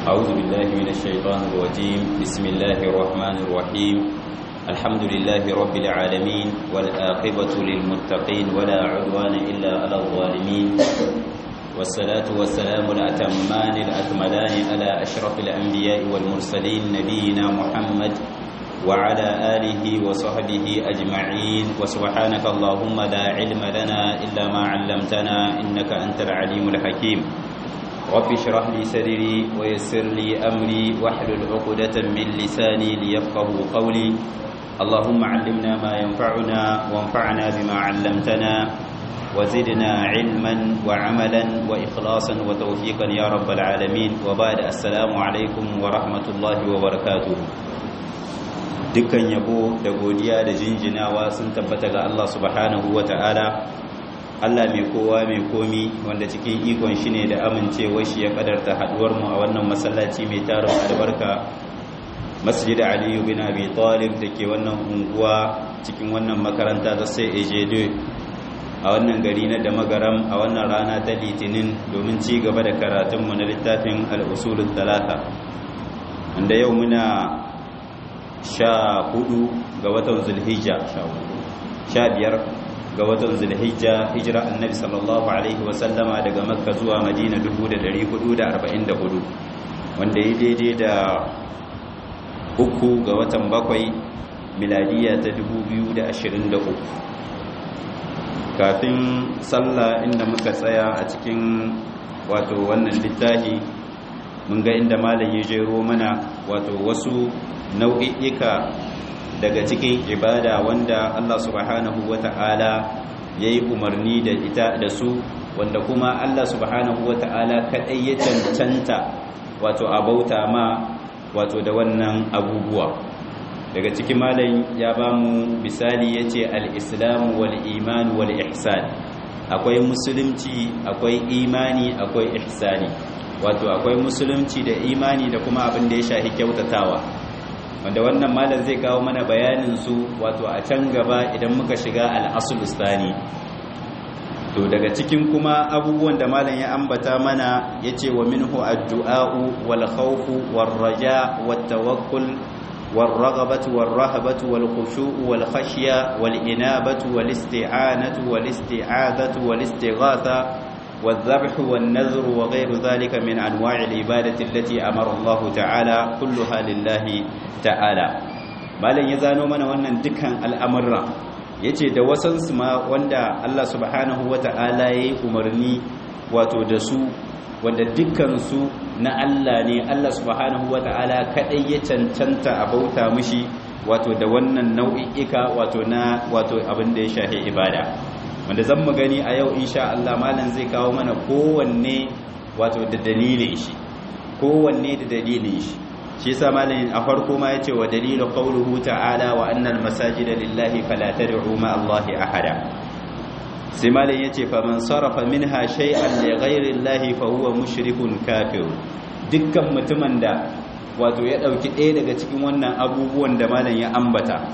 أعوذ بالله من الشيطان الرجيم بسم الله الرحمن الرحيم الحمد لله رب العالمين والآقبة للمتقين ولا عدوان إلا على الظالمين والصلاة والسلام الأتمان الأكملان على أشرف الأنبياء والمرسلين نبينا محمد وعلى آله وصحبه أجمعين وسبحانك اللهم لا علم لنا إلا ما علمتنا إنك أنت العليم الحكيم رب اشرح لي صدري ويسر لي أمري واحلل عقدة من لساني ليفقه قولي اللهم علمنا ما ينفعنا وانفعنا بما علمتنا وزدنا علما وعملا وإخلاصا وتوفيقا يا رب العالمين وبعد السلام عليكم ورحمة الله وبركاته dukkan yabo da godiya da jinjinawa sun tabbata ga Allah subhanahu ta'ala. Allah mai kowa mai komi wanda cikin ikon shi ne da amincewar shi ya kadarta haduwar mu a wannan masallaci mai tarin albarka Masjid Aliyu bin Abi Talib da ke wannan unguwa cikin wannan makaranta ta sai Ejedo a wannan gari na Damagaram a wannan rana ta Litinin domin ci gaba da karatunmu na littafin Al-Usulul Talata wanda yau muna sha hudu ga watan zulhijja sha biyar ga watan zulhijja hijira annabi sallallahu alaihi wasallama daga makka zuwa madina 1444 wanda ya daidai da uku ga watan bakwai miladiya ta 2023 kafin sallah inda muka tsaya a cikin wato wannan littafi mun ga inda malam ya jero mana wato wasu nau'i'ika daga cikin ibada wanda Allah subhanahu wata'ala ya yi umarni da ita da su wanda kuma Allah subhanahu wata'ala kaɗai ya cancanta wato a bauta ma wato da wannan abubuwa daga cikin malam ya ba mu misali ya ce al'islamu wal iman wal ihsan akwai musulunci akwai imani akwai ihsani wato akwai musulunci da imani da kuma abin da ya shahi kyautatawa wanda wannan malam zai kawo mana bayanin su wato a can gaba idan muka shiga al-asulustani to daga cikin kuma abubuwan da malam ya ambata mana yace wa minhu ad-du'a'u wal khawfu war raja wat tawakkul war raghabatu war rahabatu wal khushu'u wal khashya wal inabatu wal isti'anatu wal isti'adatu wal istighatha والذبح والنذر وغير ذلك من أنواع العبادة التي أمر الله تعالى كلها لله تعالى malam ya zano mana wannan dukkan al'amurra yace da wasansu ma wanda Allah subhanahu wata'ala yayi umarni wato da su wanda dukkan su na Allah ne Allah subhanahu wata'ala kadai ya cancanta a bauta mishi wato da wannan nau'i'ika wato na wato abin da ya shafi ibada wanda zan mu gani a yau insha Allah malam zai kawo mana kowanne wato da dalilin shi kowanne da dalilin shi shi yasa malam a farko ma yace wa dalilu qawluhu ta'ala wa annal masajida lillahi fala tad'u ma Allahi ahada sai malam yace fa man sarafa minha shay'an li ghayri Allahi fa huwa mushrikun kafir dukkan mutumin da wato ya dauki ɗaya daga cikin wannan abubuwan da malam ya ambata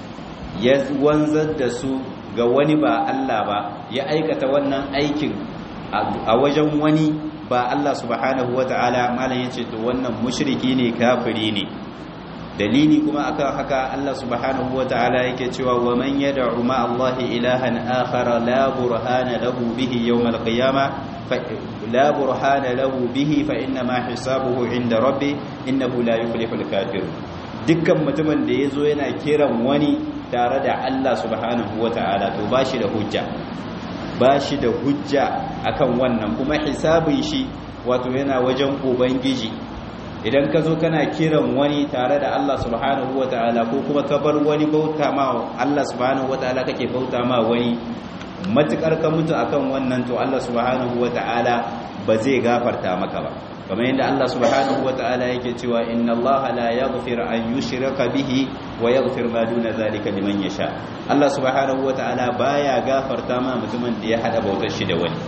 ya wanzar da su ga wani ba Allah ba ya aikata wannan aikin a wajen wani ba Allah subhanahu wata'ala malam yace to wannan mushriki ne kafiri ne dalili kuma akan haka Allah subhanahu wata'ala yake cewa wa man yad'u ma Allah ilahan akhar la burhana lahu bihi yawm al-qiyamah la burhana lahu bihi fa inna ma hisabuhu inda rabbi innahu la yuflihul kafir dukkan mutumin da yazo yana kiran wani tare da Allah subhanahu wata'ala to bashi da hujja bashi da hujja akan wannan kuma hisabin shi wato yana wajen ubangiji idan ka zo kana kiran wani tare da Allah subhanahu wata'ala ko kuma ka bar wani bauta ma Allah subhanahu wata'ala kake bauta ma wani matukar ka mutu akan wannan to Allah subhanahu wata'ala ba zai gafarta maka ba kamar yadda Allah subhanahu wata'ala yake cewa inna Allah la yaghfir an yushraka bihi wa yaghfir ma duna zalika liman yasha Allah subhanahu wata'ala baya gafarta ma mutumin da ya hada bautar shi da wani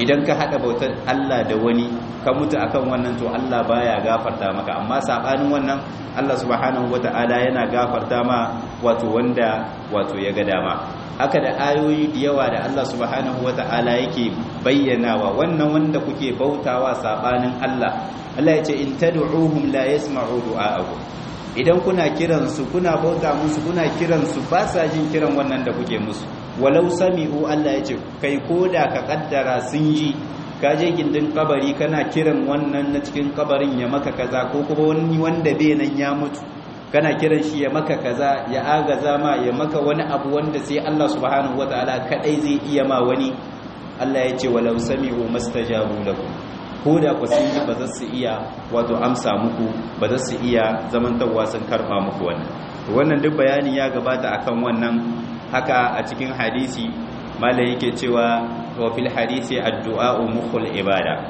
idan ka hada bautar Allah da wani ka mutu akan wannan to Allah baya gafarta maka amma sabanin wannan Allah subhanahu wata'ala yana gafarta ma wato wanda wato ya ga dama haka da ayoyi da yawa da Allah subhanahu wata'ala yake bayyanawa wannan wanda kuke bautawa sabanin Allah Allah ya ce in tad'uhum la yasma'u du'a'akum idan kuna kiransu kuna bauta musu kuna kiransu ba sa jin kiran wannan da kuke musu walau sami'u Allah ya ce kai koda ka kaddara sun ji ka je gindin kabari kana kiran wannan na cikin kabarin ya maka kaza ko kuma wani wanda bai nan ya mutu kana kiran shi ya maka kaza ya agaza ma ya maka wani abu wanda sai Allah subhanahu wataala kadai zai iya ma wani Allah ya ce walau sami'u mastajabu lakum ko da ku sun ba za su iya wato amsa muku ba za su iya zamantarwa sun karba muku wannan to wannan duk bayani ya gabata akan wannan haka a cikin hadisi malai yake cewa wa fil hadisi addu'a mukhul ibada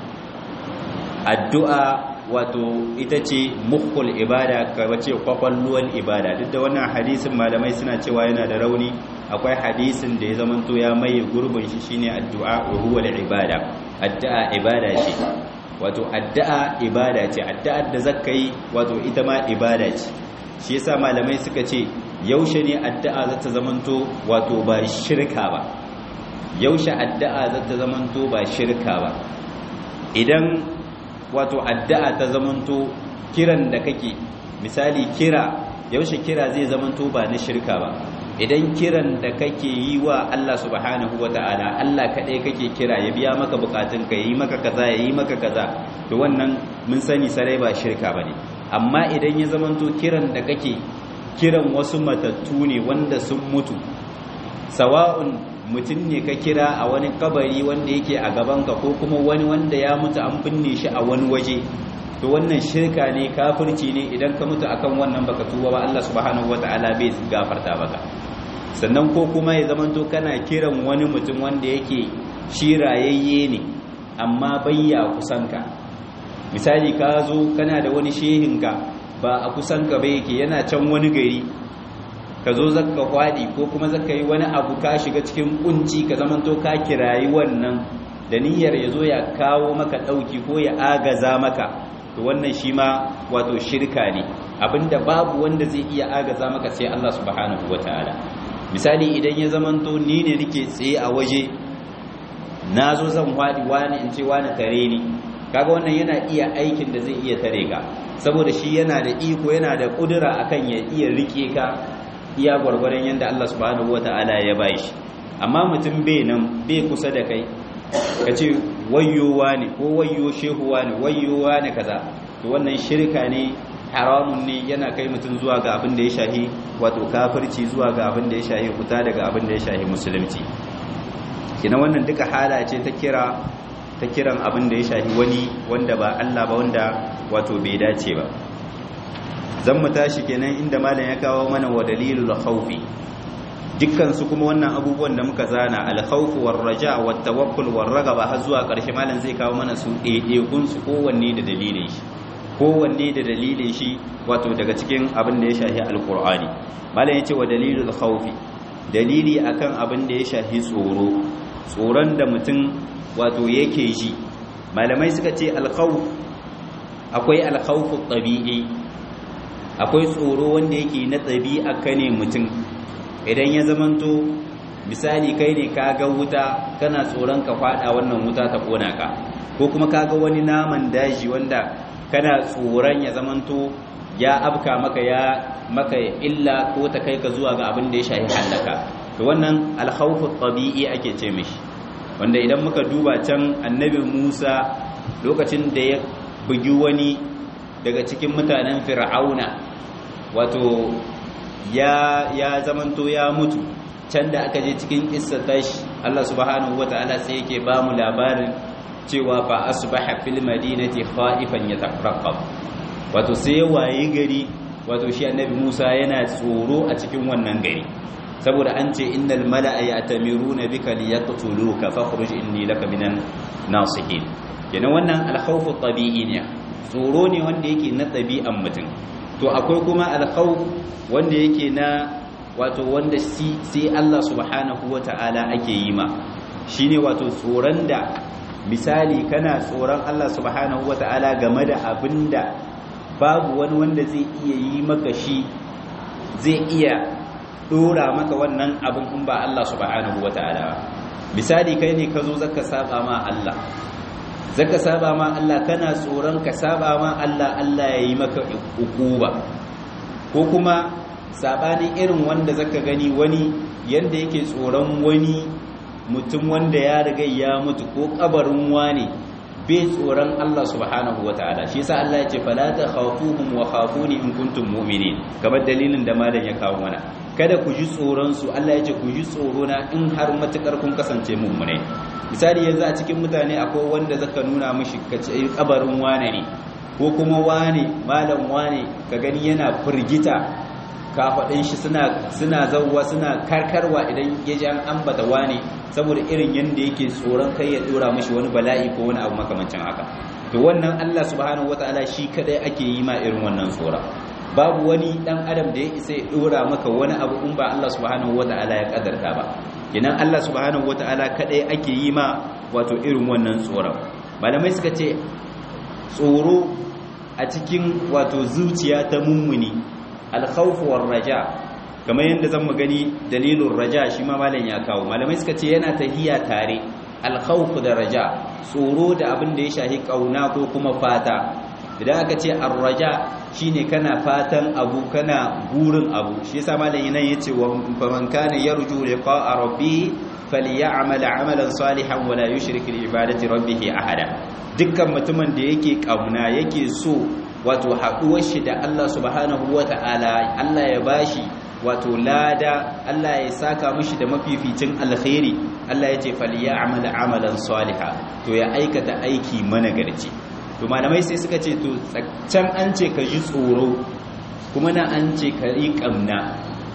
addu'a wato ita ce mukhul ibada ka wace kwakwalluwan ibada duk da wannan hadisin malamai suna cewa yana da rauni akwai hadisin da ya zamanto ya maye gurbin shi shine addu'a wa huwa ibada addu'a ibada ce wato addu'a ibada ce addu'ar da zaka yi wato ita ma ibada ce shi yasa malamai suka ce yaushe ne addu'a za ta zamanto wato ba shirka ba yaushe addu'a za ta zamanto ba shirka ba idan wato addu'a ta zamanto kiran da kake misali kira yaushe kira zai zamanto ba na shirka ba idan kiran da kake yi wa Allah subhanahu wata'ala Allah kaɗai kake kira ya biya maka bukatun ka yi maka kaza ya yi maka kaza to wannan mun sani sarai ba shirka bane amma idan ya zamanto kiran da kake kiran wasu matattu ne wanda sun mutu sawa'un mutum ne ka kira a wani kabari wanda yake a gabanka ko kuma wani wanda ya mutu an binne shi a wani waje to wannan shirka ne kafirci ne idan ka mutu akan wannan baka tuba ba Allah subhanahu wataala bai gafarta maka sannan ko kuma ya zamanto kana kiran wani mutum wanda yake shi rayayye ne amma bayya kusanka misali ka zo kana da wani shehinka ba a kusanka ba yake yana can wani gari ka zo zaka kwadi ko kuma zaka yi wani abu ka shiga cikin kunci ka zamanto ka kirayi wannan da niyyar ya zo ya kawo maka ɗauki ko ya agaza maka to wannan shi ma wato shirka ne abinda babu wanda zai iya agaza maka sai Allah subhanahu wataala misali idan ya zamanto ni ne nake tsaye a waje na zo zan kwadi wani in ce wani tare ni kaga wannan yana iya aikin da zai iya tare ka saboda shi yana da iko yana da kudura akan ya iya rike ka iya gwargwaron yadda Allah subhanahu wata'ala ya bashi amma mutum bai nan bai kusa da kai ka ce wayyowa ne ko wayyo shehuwa ne wayyowa ne kaza to wannan shirka ne haramun ne yana kai mutum zuwa ga abin da ya shahi wato kafirci zuwa ga abin da ya shahi kuta daga abin da ya shahi musulunci kina wannan duka hala ce ta kira ta kiran abin da ya shahi wani wanda ba Allah ba wanda wato bai dace ba zan mu tashi kenan inda malam ya kawo mana wa dalilul khawfi dukkan su kuma wannan abubuwan da muka zana al khawf war raja wat tawakkul war ragaba har zuwa ƙarshe malam zai kawo mana su ɗaiɗaikun su kowanne da dalilin shi kowanne da dalilin shi wato daga cikin abin da ya shahi alqur'ani malam yace wa dalilul khawfi dalili akan abin da ya shahi tsoro tsoron da mutum wato yake ji malamai suka ce al khawf akwai al khawf tabi'i akwai tsoro wanda yake na ɗabi'a ka ne mutum idan ya zamanto misali kai ne ka ga wuta kana tsoron ka fada wannan wuta ta kona ka ko kuma ka ga wani naman daji wanda kana tsoron ya zamanto ya abka maka ya maka illa ko ta kai ka zuwa ga abin da ya shahi halaka to wannan alkhawfu tabi'i ake ce mishi wanda idan muka duba can annabi Musa lokacin da ya bugi wani daga cikin mutanen fir'auna wato ya ya zamanto ya mutu can da aka je cikin kissa tashi Allah subhanahu wataala sai yake ba mu labarin cewa fa asbaha fil madinati khaifan yatafarqab wato sai waye gari wato shi annabi Musa yana tsoro a cikin wannan gari saboda an ce innal mala'a ya'tamiruna bika liyaqtuluka fakhruj inni laka minan nasihin kenan wannan al-khawfu tabi'i ne tsoro ne wanda yake na ɗabi'an mutum to akwai kuma alkhawf wanda yake na wato wanda sai Allah subhanahu wata'ala ake yi ma shine wato tsoron da misali kana tsoron Allah subhanahu wata'ala game da abinda babu wani wanda zai iya yi maka shi zai iya dora maka wannan abin in ba Allah subhanahu wata'ala misali kai ne ka zo zaka saba ma Allah zaka saba ma Allah kana tsoron ka saba ma Allah Allah ya yi maka ukuba ko kuma sabanin irin wanda zaka gani wani yanda yake tsoron wani mutum wanda ya riga ya mutu ko kabarin wani bai tsoron Allah subhanahu wataala shi yasa Allah ya ce fala takhafuhum wa khafuni in kuntum mu'minin kamar dalilin da malam ya kawo mana kada ku ji tsoron su Allah ya ce ku ji tsoro na in har matukar kun kasance mu'minai misali yanzu a cikin mutane akwai wanda zaka nuna mishi kace kabarin wane ne ko kuma wane malam wane ka gani yana firgita kafaɗin shi suna zauwa suna karkarwa idan ya ji an ambata wane saboda irin yadda yake tsoron kai ya dora mashi wani bala'i ko wani abu makamancin haka to wannan Allah subhanahu wataala shi kadai ake yi ma irin wannan tsora babu wani dan adam da ya isa ya dora maka wani abu in ba Allah subhanahu wataala ya kadarta ba kenan Allah subhanahu wataala kadai ake yi ma wato irin wannan tsoron malamai suka ce tsoro a cikin wato zuciya ta mummuni alkhawfu war raja kamar yadda zan gani dalilin raja shi ma malam ya kawo malamai suka ce yana tahiya tare alkhawfu da raja tsoro da abin da ya shahi kauna ko kuma fata idan aka ce arraja shine kana fatan abu kana burin abu shi yasa malam yana yace wa faman kana yarju liqa'a rabbi falyamal amalan salihan wala yushrik bi ibadati rabbih ahada dukkan mutumin da yake kauna yake so wato haɗuwar shi da Allah subhanahu wata'ala Allah ya bashi wato lada Allah ya saka mishi da mafificin alkhairi Allah ya ce falyamal amalan salihan to ya aikata aiki managarci to malamai sai suka ce to can an ce ka ji tsoro kuma na an ce ka yi kamna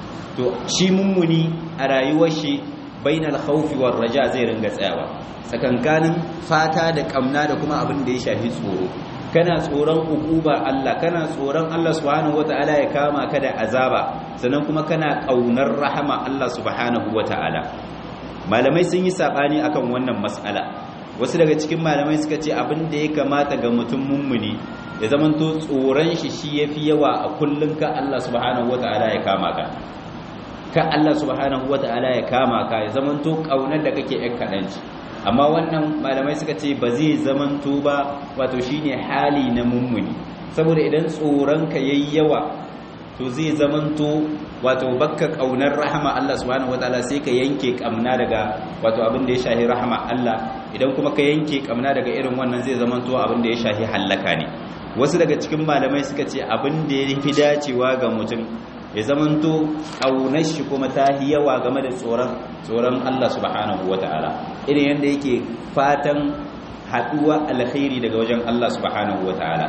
to shi mummuni a rayuwar shi bainal khawfi war raja zai ringa tsayawa tsakankanin fata da kamna da kuma abin da ya shafi tsoro kana tsoron ukuba Allah kana tsoron Allah subhanahu wataala ya kama ka da azaba sannan kuma kana kaunar rahama Allah subhanahu wataala malamai sun yi sabani akan wannan mas'ala wasu daga cikin malamai suka ce abin da ya kamata ga mutum mummuni ya zamanto tsoron shi shi yafi yawa a kullun ka Allah subhanahu wataala ya kama ka ka Allah subhanahu wataala ya kama ka ya zamanto kaunar da kake yan kadanci amma wannan malamai suka ce ba zai zamanto ba wato shine hali na mummuni saboda idan tsoron ka yayi yawa to zai zamanto wato bakka kaunar rahama Allah subhanahu wataala sai ka yanke kamna daga wato abin da ya shahi rahama Allah idan kuma ka yanke kamna daga irin wannan zai zamanto abin da ya shahi hallaka ne wasu daga cikin malamai suka ce abin da ya fi dacewa ga mutum ya zamanto kaunar shi kuma ta yi yawa game da tsoron tsoron Allah subhanahu wataala irin yadda yake fatan haduwa alkhairi daga wajen Allah subhanahu wataala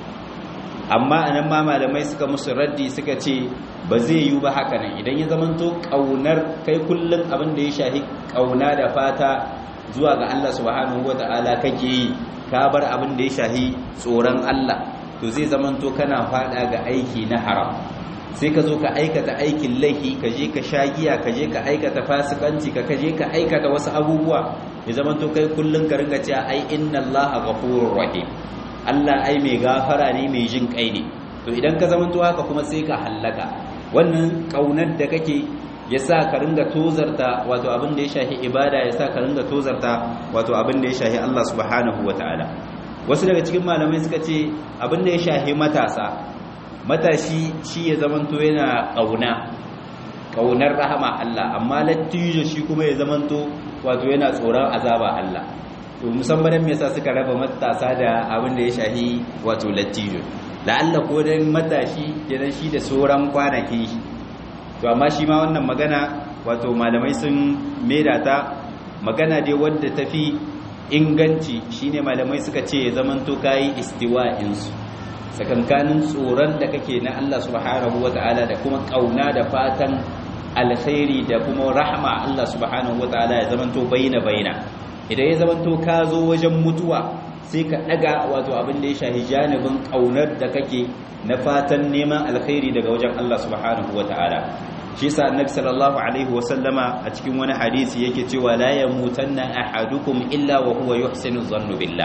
amma anan ma malamai suka musu raddi suka ce ba zai yi ba haka nan idan ya zamanto kaunar kai kullum abin da ya shahi kauna da fata zuwa ga Allah subhanahu wata'ala kake yi ka bar abin da ya shahi tsoron Allah to zai zamanto kana fada ga aiki na haram sai ka zo ka aikata aikin laifi ka je ka sha giya ka je ka aikata fasikanci ka je ka aikata wasu abubuwa ya zamanto kai kullum ka ringa cewa ai inna Allaha ghafurur rahim Allah ai mai gafara ne mai jin kai ne to idan ka zamanto haka kuma sai ka hallaka wannan kaunar da kake yasa ka ringa tozarta wato abin da ya shahi ibada yasa ka ringa tozarta wato abin da ya shahi Allah subhanahu wataala wasu daga cikin malamai suka ce abin da ya shahi matasa matashi shi ya zamanto yana kauna kaunar rahama Allah amma lattijo shi kuma ya zamanto wato yana tsoron azaba Allah to musamman me yasa suka raba matasa da abin da ya shahi wato lattijo la'alla ko dan matashi kenan shi da sauran kwanaki to amma shi ma wannan magana wato malamai sun maida ta magana dai wadda tafi inganci shine malamai suka ce ya zamanto kai istiwa'in su sakankanin tsoron da kake na Allah subhanahu wata'ala da kuma kauna da fatan alkhairi da kuma rahma Allah subhanahu wata'ala ya zamanto baina baina idan ya zamanto ka zo wajen mutuwa sai ka daga wato abin da ya shahi janibin kaunar da kake na fatan neman alkhairi daga wajen Allah subhanahu wata'ala shi yasa annabi sallallahu alaihi wasallama a cikin wani hadisi yake cewa la yamutanna ahadukum illa wa huwa yuhsinu dhannu billah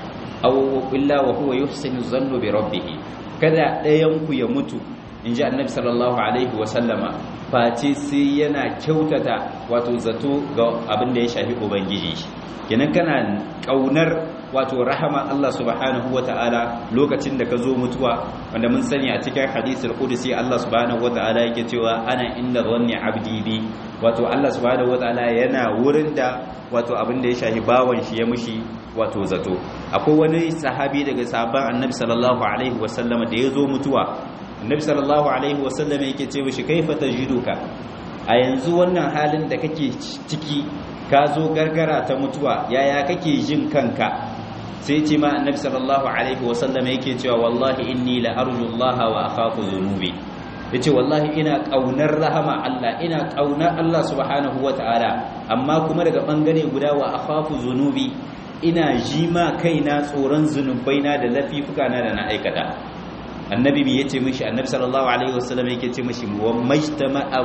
aw illa wa huwa yuhsinu dhannu bi rabbih kada ɗayan ku ya mutu inji annabi sallallahu alaihi wasallama face sai yana kyautata wato zato ga abin da ya shafi ubangiji shi kenan kana kaunar wato rahama Allah subhanahu ta'ala lokacin da ka zo mutuwa wanda mun sani a cikin hadisul qudsi Allah subhanahu ta'ala yake cewa ana inda dhanni abdi bi wato Allah subhanahu ta'ala yana wurin da wato abin da ya shafi bawan shi ya mushi wato zato akwai wani sahabi daga sahabban annabi sallallahu alaihi wasallam da ya zo mutuwa annabi sallallahu alaihi wasallam yake ce mishi kaifa tajiduka a yanzu wannan halin da kake ciki ka zo gargara ta mutuwa yaya kake jin kanka sai ce ma annabi sallallahu alaihi wasallam yake cewa wallahi inni la arju Allah wa akhafu dhunubi yace wallahi ina kaunar rahama Allah ina kaunar Allah subhanahu wataala amma kuma daga bangare guda wa akhafu dhunubi ina jima kaina tsoron zunubaina da lafifukana da na aikata annabi bi yace mishi annabi sallallahu alaihi wasallam yake ce mishi wa majtama'a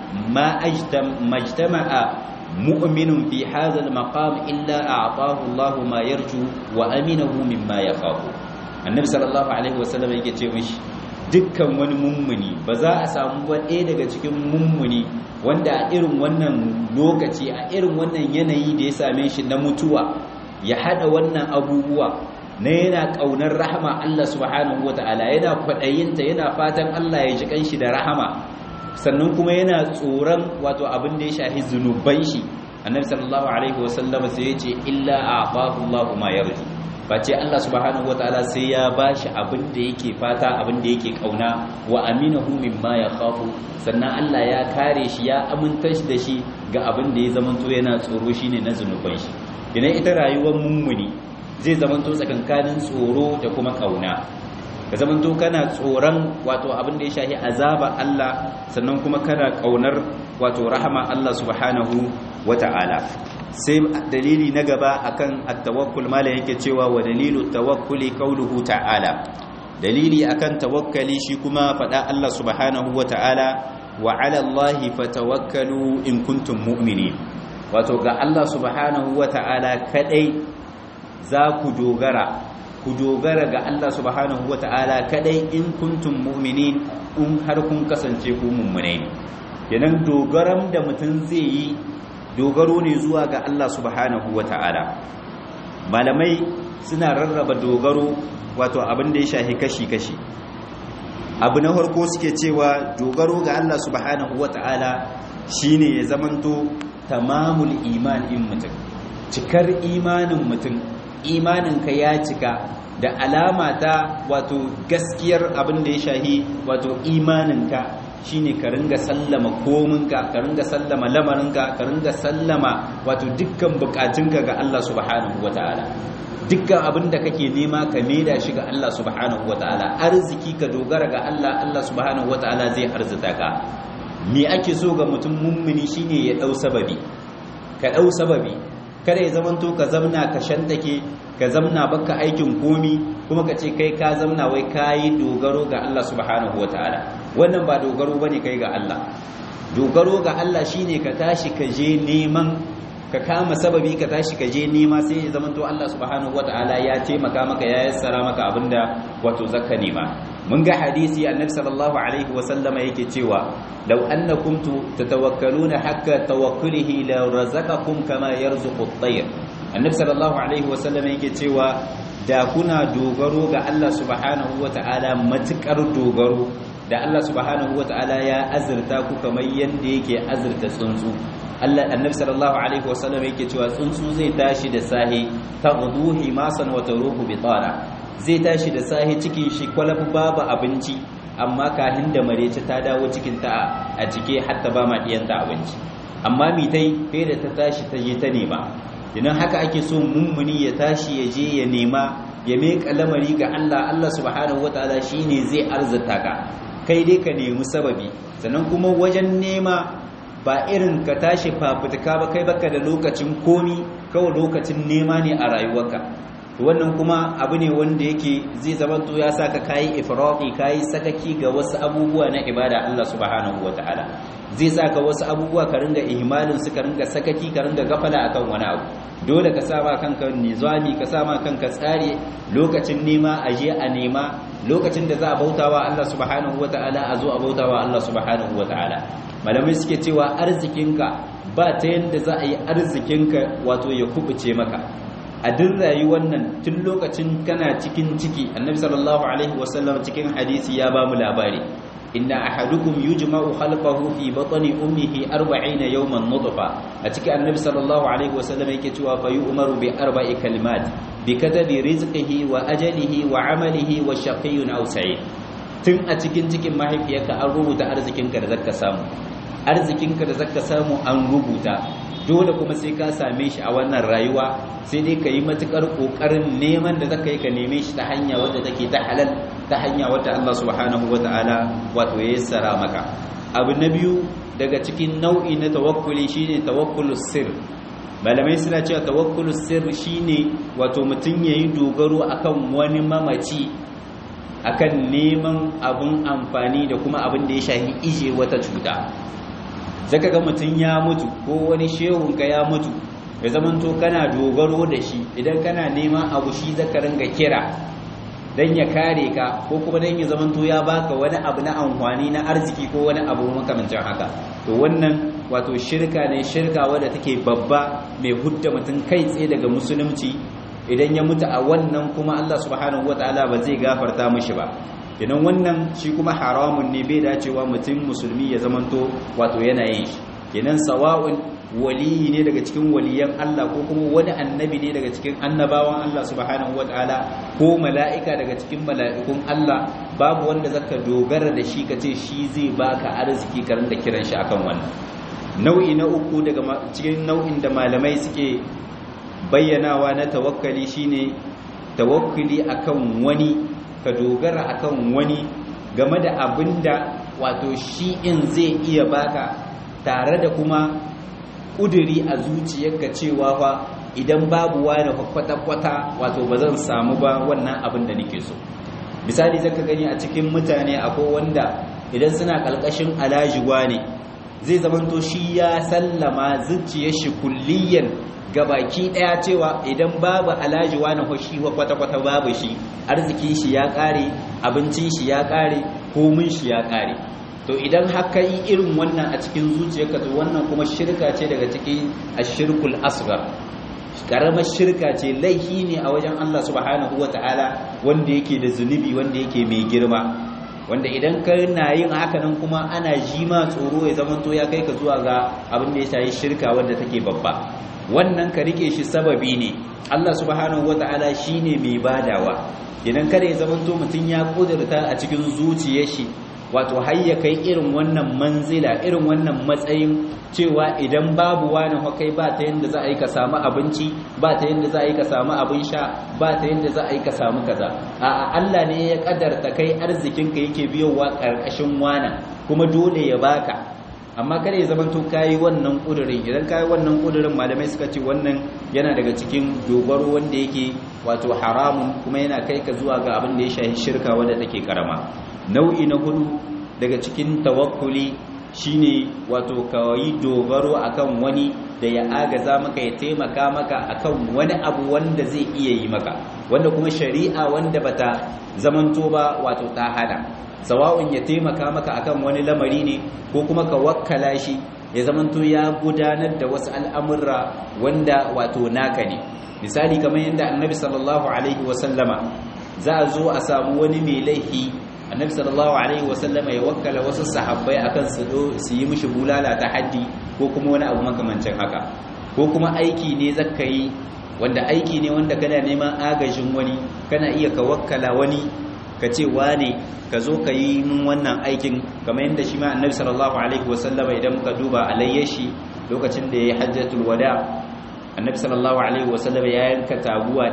ma ajtam majtama'a mu'minun fi hadha al-maqam illa a'tahu Allahu ma yarju wa aminahu mimma yakhafu annabi sallallahu alaihi wasallam yake ce mishi dukkan wani mummuni ba za a samu ba ɗaya daga cikin mummuni wanda a irin wannan lokaci a irin wannan yanayi da ya same shi na mutuwa ya hada wannan abubuwa na yana ƙaunar rahama Allah subhanahu wata'ala yana kwaɗayinta yana fatan Allah ya ji kanshi da rahama sannan kuma yana tsoron wato abin da ya shafi zunuban shi annabi sallallahu alaihi wasallama sai ya ce illa a'tahu Allahu ma yarju face Allah subhanahu wata'ala sai ya bashi abin da yake fata abin da yake kauna wa aminahu mimma yakhafu sannan Allah ya kare shi ya aminta shi da shi ga abin da ya zamanto yana tsoro shine na zunuban shi idan ita rayuwar mummuni zai zamanto tsakankanin tsoro da kuma kauna ka zamanto kana tsoron wato abin da ya shahi azaba Allah sannan kuma kana kaunar wato rahama Allah subhanahu wata'ala sai dalili na gaba akan at-tawakkul mala yake cewa wa dalilu tawakkuli qauluhu ta'ala dalili akan tawakkali shi kuma fada Allah subhanahu wata'ala wa 'ala Allahi fatawakkalu in kuntum mu'minin wato ga Allah subhanahu wata'ala kadai za ku dogara ku dogara ga Allah subhanahu wata'ala kadai in kuntum mu'minin in har kun kasance ku mummunai ne kenan dogaran da mutum zai yi dogaro ne zuwa ga Allah subhanahu wata'ala malamai suna rarraba dogaro wato abin da ya shahi kashi-kashi abu na farko suke cewa dogaro ga Allah subhanahu wata'ala shine ya zamanto tamamul iman in mutum cikar imanin mutum imaninka ya cika da alama ta wato gaskiyar abin da ya shahi wato imaninka shine ka ringa sallama kominka ka ringa sallama lamarinka ka ringa sallama wato dukkan bukatunka ga Allah subhanahu wataala dukkan abin da kake nema ka maida shi ga Allah subhanahu wataala arziki ka dogara ga Allah Allah subhanahu wataala zai arzuta ka me ake so ga mutum mummuni shine ya dau sababi ka dau sababi kada ya zamanto ka zamna ka shantake ka zamna baka aikin komi kuma ka ce kai ka zamna wai kayi dogaro ga Allah subhanahu wataala wannan ba dogaro bane kai ga Allah dogaro ga Allah shine ka tashi ka je neman ka kama sababi ka tashi ka je nema sai ya zamanto Allah subhanahu wataala ya taimaka maka ya yassara maka abinda wato zakka nema mun ga hadisi annabi sallallahu alaihi wa sallama yake cewa law annakum tatawakkaluna hakka tawakkulihi la razaqakum kama yarzuqu at-tayr annabi sallallahu alaihi wa sallama yake cewa da kuna dogaro ga Allah subhanahu wataala matukar dogaro da Allah subhanahu wataala ya azurta ku kamar yanda yake azurta tsuntsu Allah annabi sallallahu alaihi wasallam yake cewa tsuntsu zai tashi da sahi taghdu himasan wa taruhu bitara zai tashi da sahi cikin shi kwalaf babu abinci amma kahin da marece ta dawo cikin ta a cike hatta ba ma diyanta abinci amma mi tai kai da ta tashi ta je ta nema idan haka ake so mummuni ya tashi ya je ya nema ya meka lamari ga Allah Allah subhanahu wataala shine zai arzuta ka kai dai ka nemi sababi sannan kuma wajen nema ba irin ka tashi fafutuka ba kai baka da lokacin komi kawai lokacin nema ne a rayuwarka wannan kuma abu ne wanda yake zai zama to ya saka kayi ifrati kayi sakaki ga wasu abubuwa na ibada Allah subhanahu wataala zai sa ka wasu abubuwa ka ringa ihmalin su ka ringa sakaki ka ringa gafala akan wani abu dole ka sama kanka nizami ka sama kanka tsari lokacin nema a je a nema lokacin da za a bautawa Allah subhanahu wataala a zo a bautawa Allah subhanahu wataala malamai suke cewa arzikinka ba ta yadda za a yi arzikinka wato ya kubuce maka a duk rayuwar nan tun lokacin kana cikin ciki annabi sallallahu alaihi wasallam cikin hadisi ya ba mu labari inna ahadukum yujma'u khalqahu fi batni ummihi 40 yawman nutfa a cikin annabi sallallahu alaihi wasallam yake cewa fa yu'maru bi arba'i kalimat bi katabi rizqihi wa ajalihi wa amalihi wa shaqiyyun aw sa'id tun a cikin cikin mahaifiyarka an rubuta arzikinka da zaka samu arzikinka da zaka samu an rubuta dole kuma sai ka same shi a wannan rayuwa sai dai ka yi matukar kokarin neman da zaka yi ka neme shi ta hanya wadda take ta halal ta hanya wadda Allah subhanahu wata'ala wato ya yassara maka abu na biyu daga cikin nau'i na tawakkuli shine tawakkulus sir malamai suna cewa tawakkulus sir shine wato mutum yayi dogaro akan wani mamaci akan neman abun amfani da kuma abin da ya shafi ije wata cuta zaka ga mutum ya mutu ko wani shehunka ya mutu ya zamanto kana dogaro da shi idan kana neman abu shi zaka ringa kira dan ya kare ka ko kuma dan ya zamanto ya baka wani abu na amfani na arziki ko wani abu makamancin haka to wannan wato shirka ne shirka wadda take babba mai hudda mutum kai tsaye daga musulunci idan ya mutu a wannan kuma Allah subhanahu wataala ba zai gafarta mishi ba idan wannan shi kuma haramun ne bai dacewa mutum musulmi ya zamanto wato yana yin shi kenan sawa'un waliyi ne daga cikin waliyan Allah ko kuma wani annabi ne daga cikin annabawan Allah subhanahu wataala ko mala'ika daga cikin mala'ikun Allah babu wanda zaka dogara da shi kace shi zai baka arziki karin da kiran shi akan wannan nau'i na uku daga cikin nau'in da malamai suke bayyanawa na tawakkali shine tawakkuli akan wani ka dogara akan wani game da abinda wato shi in zai iya baka tare da kuma kuduri a zuciyarka cewa fa idan babu wani kwata-kwata wato ba zan samu ba wannan abin da nake so misali zaka gani a cikin mutane akwai wanda idan suna kalkashin alajiwa ne zai zamanto shi ya sallama zuciyar shi kulliyan gabaki daya cewa idan babu alaji wani hoshi wa kwata-kwata babu shi arzikin shi ya kare abincin shi ya kare komin shi ya kare to idan haka yi irin wannan a cikin zuciyarka to wannan kuma shirka ce daga cikin ashirkul asghar karamar shirka ce laifi ne a wajen Allah subhanahu wataala wanda yake da zunubi wanda yake mai girma wanda idan ka na yin haka nan kuma ana jima tsoro ya zama to ya kai ka zuwa ga abin da ya shayi shirka wanda take babba wannan ka rike shi sababi ne Allah subhanahu wata'ala shine mai badawa idan kada ya zama to mutun ya kudurta a cikin zuciyar shi wato har ya kai irin wannan manzila irin wannan matsayin cewa idan babu wani hakai ba ta yanda za a yi ka samu abinci ba ta yanda za a yi ka samu abin sha ba ta yanda za a yi ka samu kaza a Allah ne ya kadarta kai arzikinka yake biyowa karkashin wana kuma dole ya baka amma kada ya zamanto kayi wannan kudurin idan kayi wannan kudurin malamai suka ce wannan yana daga cikin dogaro wanda yake wato haramun kuma yana kai ka zuwa ga abin da ya shafi shirka wanda take karama nau'i na hudu daga cikin tawakkuli shine wato kawai dogaro akan wani da ya agaza maka ya taimaka maka akan wani abu wanda zai iya yi maka wanda kuma shari'a wanda bata zamanto ba wato ta hana sawa'un ya taimaka maka akan wani lamari ne ko kuma ka wakkala shi ya zamanto ya gudanar da wasu al'amurra wanda wato naka ne misali kamar yadda annabi sallallahu alaihi wasallama za a zo a samu wani mai laifi annabi sallallahu alaihi wasallama ya wakkala wasu sahabbai akan su su yi mishi bulala ta haddi ko kuma wani abu makamancin haka ko kuma aiki ne zakka yi wanda aiki ne wanda kana neman agajin wani kana iya ka wakkala wani ka ce wane ka zo ka yi min wannan aikin kamar yadda shi ma annabi sallallahu alaihi wasallama idan muka duba alayyashi lokacin da ya yi hajjatul wada annabi sallallahu alaihi wasallama ya yanka taguwa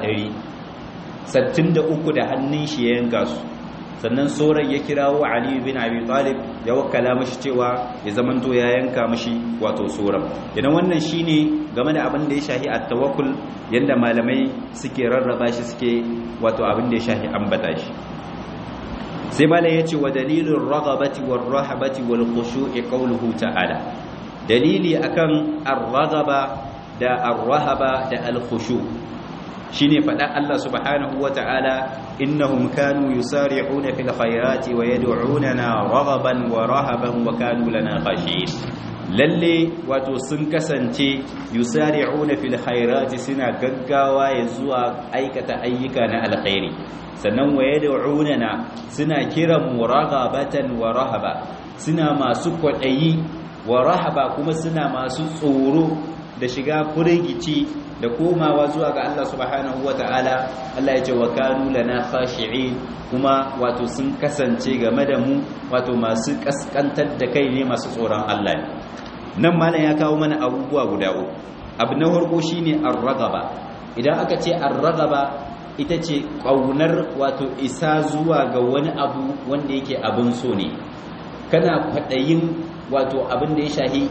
100 63 da hannun shi ya yanka su sannan sauran ya kirawo Ali bin Abi Talib ya wakala mashi cewa ya zamanto ya yanka mashi wato sauran idan wannan shine game da abin da ya shahi at-tawakkul yanda malamai suke rarraba shi suke wato abin da ya shahi ambata shi sai mala yace wa dalilur raghabati war rahabati wal khushu'i qawluhu ta'ala dalili akan ar-raghaba da ar-rahaba da al-khushu' shine faɗa Allah subhanahu wa ta'ala innahum kanu yusari'una fil khayrati wa yad'unana raghaban wa rahaban wa kanu lana khashi'in lalle wato sun kasance yusari'una fil khayrati suna gaggawa ya zuwa aikata ayyuka na alkhairi sannan wa yad'unana suna kiran muraghabatan wa rahaba suna masu kwadayi wa rahaba kuma suna masu tsoro da shiga furigici da komawa zuwa ga Allah subhanahu ta'ala Allah ya ce wa kanu lana khashi'in kuma wato sun kasance game da mu wato masu kaskantar da kai ne masu tsoron Allah ne nan malam ya kawo mana abubuwa guda uku abu na farko shine ar-ragaba idan aka ce ar-ragaba ita ce kaunar wato isa zuwa ga wani abu wanda yake abin so ne kana kwadayin wato abin da ya shahi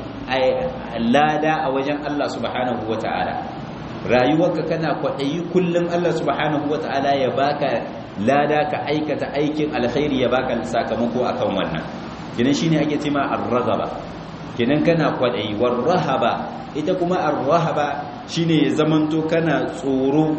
lada a wajen Allah subhanahu ta'ala. rayuwarka kana kwaɗayi kullum Allah subhanahu ta'ala ya baka lada ka aikata aikin alkhairi ya baka sakamako akan wannan kinan shine ake cewa ar-raghaba kinan kana kwaɗayi war-rahaba ita kuma ar-rahaba shine ya zamanto kana tsoro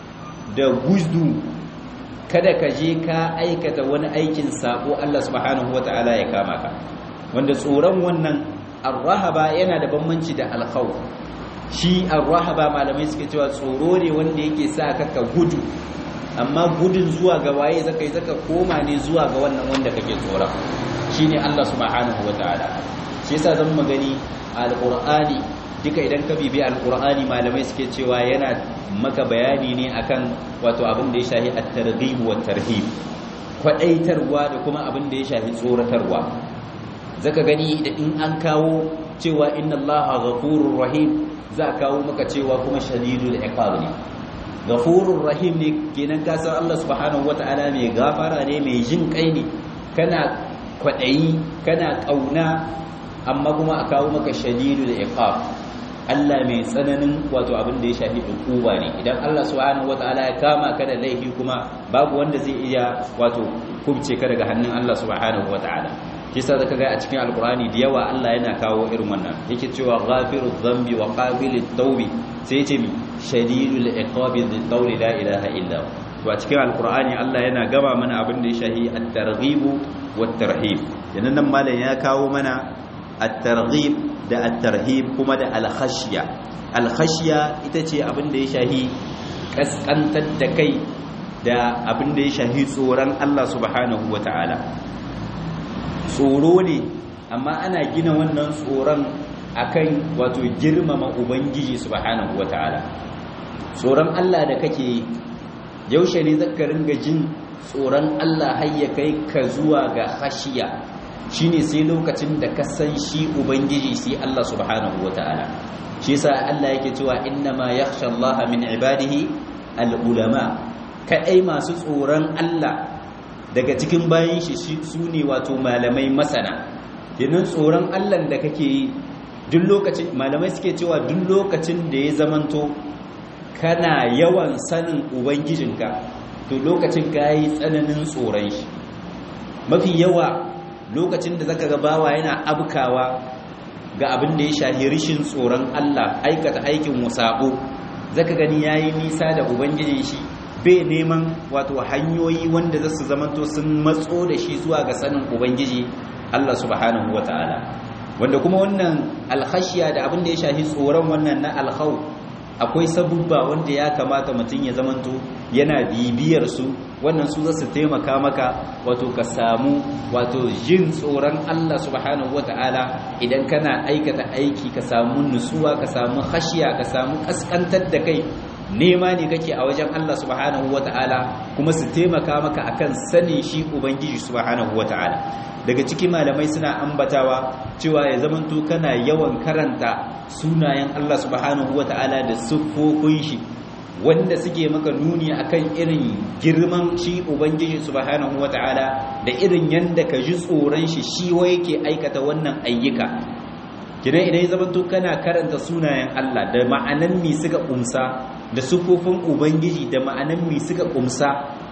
da guzdu kada ka je ka aikata wani aikin sako Allah subhanahu ta'ala ya kama ka wanda tsoron wannan ar-rahaba yana da bambanci da al-khawf shi ar-rahaba malamai suke cewa tsoro ne wanda yake sa ka ka gudu amma gudun zuwa ga waye zaka yi zaka koma ne zuwa ga wannan wanda kake tsora shine Allah subhanahu wataala shi yasa zan magani al-qur'ani duka idan ka bibi al-qur'ani malamai suke cewa yana maka bayani ne akan wato abin da ya shahi at-targhib wa tarhib kwadaitarwa da kuma abin da ya shahi tsoratarwa zaka gani da in an kawo cewa inna allaha ghafurur rahim za a kawo maka cewa kuma shadidul iqab ne ghafurur rahim ne kenan ka san Allah subhanahu wataala mai gafara ne mai jin kai ne kana kwadayi kana kauna amma kuma a kawo maka shadidul iqab Allah mai tsananin wato abin da ya shafi hukuma ne idan Allah subhanahu wataala ya kama ka da laifi kuma babu wanda zai iya wato kubce ka daga hannun Allah subhanahu wataala kisa zaka ga a cikin alkurani da yawa Allah yana kawo irin wannan yake cewa ghafirudh dhanbi wa qabilut tawbi sai yace mi shadidul iqabi dhil qawli la ilaha illa to a cikin alkurani Allah yana gaba mana abin da ya shahi at-targhib wat tarhib yanan nan malam ya kawo mana at-targhib da at-tarhib kuma da al-khashya al-khashya ita ce abin da ya shahi kaskantar da kai da abin da ya shahi tsoron Allah subhanahu wataala tsoro ne amma ana gina wannan tsoron akan wato girmama ubangiji subhanahu wataala tsoron Allah da kake yaushe ne zaka ringa jin tsoron Allah har ya kai ka zuwa ga hashiya shine sai lokacin da ka san shi ubangiji sai Allah subhanahu wataala shi yasa Allah yake cewa innama yakhsha Allah min ibadihi al-ulama kadai masu tsoron Allah daga cikin bayan shi su ne wato malamai masana yanin tsoron allah da kake yi duk lokacin malamai suke cewa duk lokacin da ya zamanto kana yawan sanin ubangijinka to lokacin ka yi tsananin tsoron shi mafi yawa lokacin da zaka ga bawa yana abkawa ga abin da ya shahi rishin tsoron allah aikata aikin wasabo zaka gani yayi nisa da ubangijin shi bai neman wato hanyoyi wanda za su zamanto sun matso da shi zuwa ga sanin ubangiji Allah subhanahu wa ta'ala wanda kuma wannan alkhashiya da abin da ya shafi tsoron wannan na alkhau akwai sabubba wanda ya kamata mutum ya zamanto yana bibiyar su wannan su za su taimaka maka wato ka samu wato jin tsoron Allah subhanahu wa ta'ala idan kana aikata aiki ka samu nutsuwa ka samu khashiya ka samu kaskantar da kai nema ne kake a wajen Allah subhanahu wata'ala kuma su taimaka maka akan sanin shi ubangiji subhanahu wata'ala daga ciki malamai suna ambatawa cewa ya zamanto kana yawan karanta sunayen Allah subhanahu wata'ala da siffofin shi wanda suke maka nuni akan irin girman shi ubangiji subhanahu wata'ala da irin yanda ka ji tsoron shi shi wa yake aikata wannan ayyuka kidan idan ya zamanto kana karanta sunayen Allah da ma'anan mi suka kumsa da sufofin ubangiji da ma'anan mi suka kumsa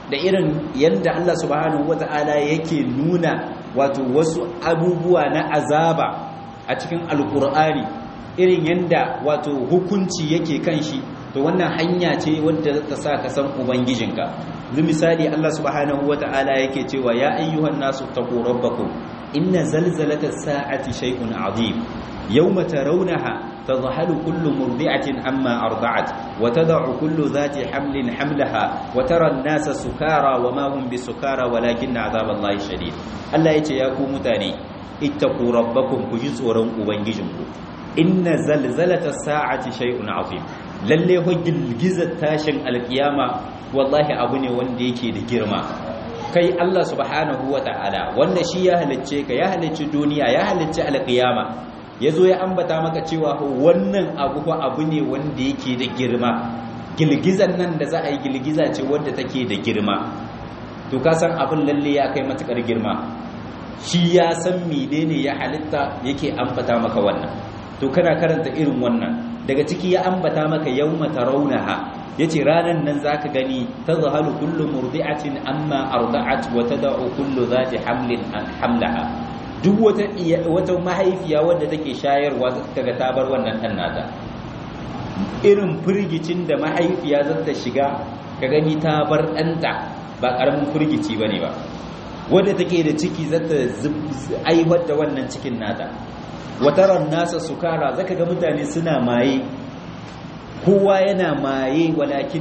da irin yanda Allah subhanahu wata'ala yake nuna wato wasu abubuwa na azaba a cikin alkur'ani irin yanda wato hukunci yake kan shi to wannan hanya ce wadda ta sa ka san ubangijinka yanzu misali Allah subhanahu wata'ala yake cewa ya ayyuhan nasu taqu rabbakum inna zalzalata sa'ati shay'un 'azim yawma tarawnaha tadhhalu kullu murdi'atin amma arda'at wa tad'u kullu dhati hamlin hamlaha wa tara an-nasa sukara wa ma hum bisukara walakinna 'adhaballahi shadid Allah yace ya ku mutane ittaqu rabbakum ku ji tsoron ubangijinku inna zalzalata sa'ati shay'un 'azim lalle ho girgizar tashin alkiyama wallahi abu ne wanda yake da girma kai Allah subhanahu ta'ala wanda shi ya halicce ka ya halicci duniya ya halicci alkiyama yazo ya ambata maka cewa wannan abu ko abu ne wanda yake da girma girgizan nan da za a yi girgiza ce wanda take da girma to ka san abin lalle ya kai matukar girma shi ya san menene ya halitta yake ambata maka wannan to kana karanta irin wannan daga ciki ya ambata maka yawma tarawnaha yace ranan nan zaka gani tazhalu kullu murdi'atin amma arda'at wa tad'u kullu dhati hamlin hamlaha duk wata wata mahaifiya wadda take shayarwa kaga ta bar wannan dan nata irin firgicin da mahaifiya za ta shiga ka gani ta bar ɗanta ba ƙaramin firgici bane ba wadda take da ciki za ta aiwar da wannan cikin nata wataran nasa sukara zaka ga mutane suna maye kowa yana maye walakin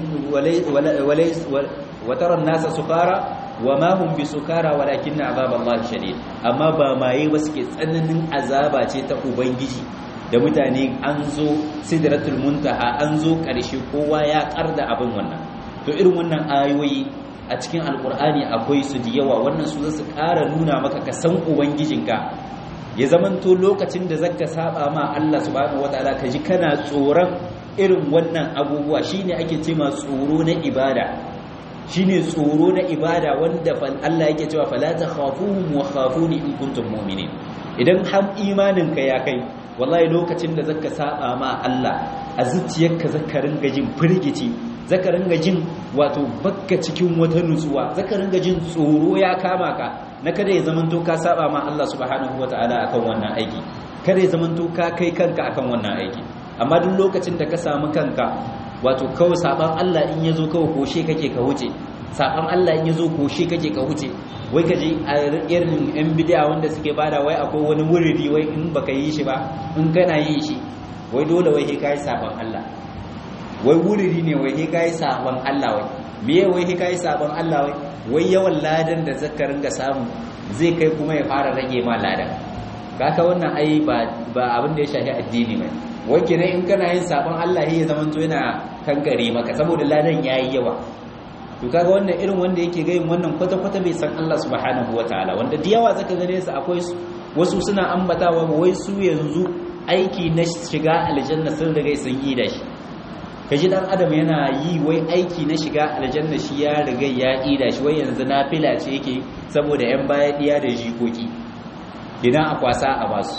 wataran nasa sukara wa ma hum bi sukara walakin azaballahi shadid amma ba maye ba suke tsananin azaba ce ta ubangiji da mutane an zo sidratul muntaha an zo karshe kowa ya karda abin wannan to irin wannan ayoyi a cikin alkur'ani akwai su da yawa wannan su zasu ƙara nuna maka ka san ubangijinka ya zamanto lokacin da zaka saba ma Allah subhanahu wataala ka ji kana tsoron irin wannan abubuwa shine ake ce ma tsoro na ibada shine tsoro na ibada wanda Allah yake cewa fala takhafuhum wa khafuni in kuntum mu'minin idan har imanin ka ya kai wallahi lokacin da zaka saba ma Allah a zuciyarka zaka ringa jin firgici zaka ringa jin wato bakka cikin wata nutsuwa zaka ringa jin tsoro ya kama ka na kada ya zamanto ka saba ma Allah subhanahu wataala akan wannan aiki kada ya zamanto ka kai kanka akan wannan aiki amma duk lokacin da ka samu kanka wato kawai saban Allah in yazo kawai koshe kake ka wuce saban Allah in yazo koshe kake ka wuce wai ka je a irin yan bid'a wanda suke bada wai akwai wani wuridi wai in baka yi shi ba in kana yin shi wai dole wai kai kai saban Allah wai wuridi ne wai kai saban Allah wai meye wai kai saban Allah wai wai yawan ladan da zaka ringa samu zai kai kuma ya fara rage ma ladan kaka wannan ai ba ba abin da ya shafi addini ba wai kenan in kana yin sabon Allah ya zaman to yana kankare maka saboda ladan yayi yawa to kaga wannan irin wanda yake ga yin wannan kwata kwata bai san Allah subhanahu wataala wanda da yawa zaka gane su akwai wasu suna ambatawa wai su yanzu aiki na shiga aljanna sun riga sun yi da shi kaji dan adam yana yi wai aiki na shiga aljanna shi ya riga ya yi da shi wai yanzu nafila ce yake saboda yan baya diya da jikoki idan a kwasa a basu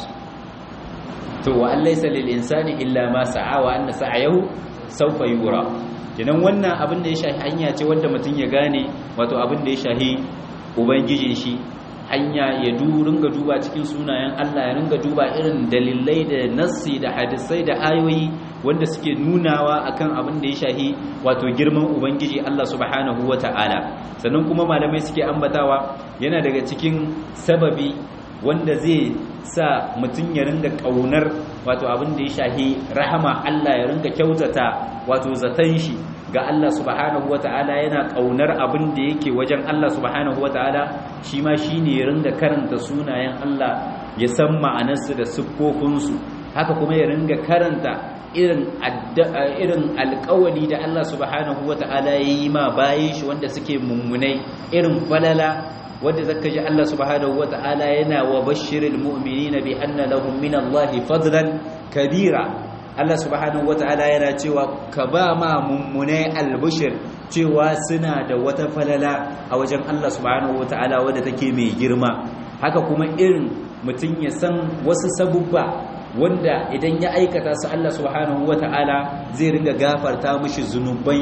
to wa an laysa lil insani illa ma sa'a wa anna sa'ayahu sawfa yura kinan wannan abin da ya shahi hanya ce wanda mutum ya gane wato abin da ya shahi ubangijin shi hanya ya du ringa duba cikin sunayen Allah ya ringa duba irin dalilai da nassi da hadisai da ayoyi wanda suke nunawa akan abin da ya shahi wato girman ubangiji Allah subhanahu wata'ala sannan kuma malamai suke ambatawa yana daga cikin sababi wanda zai sa mutum ya ringa kaunar wato abin da ya shahi rahama Allah ya ringa kyautata wato zaton shi ga Allah subhanahu wata'ala yana kaunar abin da yake wajen Allah subhanahu wata'ala shi ma shine ya ringa karanta sunayen Allah ya san ma'anarsu da siffofinsu haka kuma ya ringa karanta irin irin alƙawari da Allah subhanahu wata'ala ya yi ma bayan shi wanda suke mummunai irin falala wadda zaka ji Allah subhanahu wata'ala yana wa bashiril mu'minina bi anna lahum min Allah fadlan kabira Allah subhanahu wata'ala yana cewa ka ba ma mummunai albushir cewa suna da wata falala a wajen Allah subhanahu wata'ala wadda take mai girma haka kuma irin mutum ya san wasu sabubba wanda idan ya aikata su Allah subhanahu wata'ala zai ringa gafarta mishi zunuban shi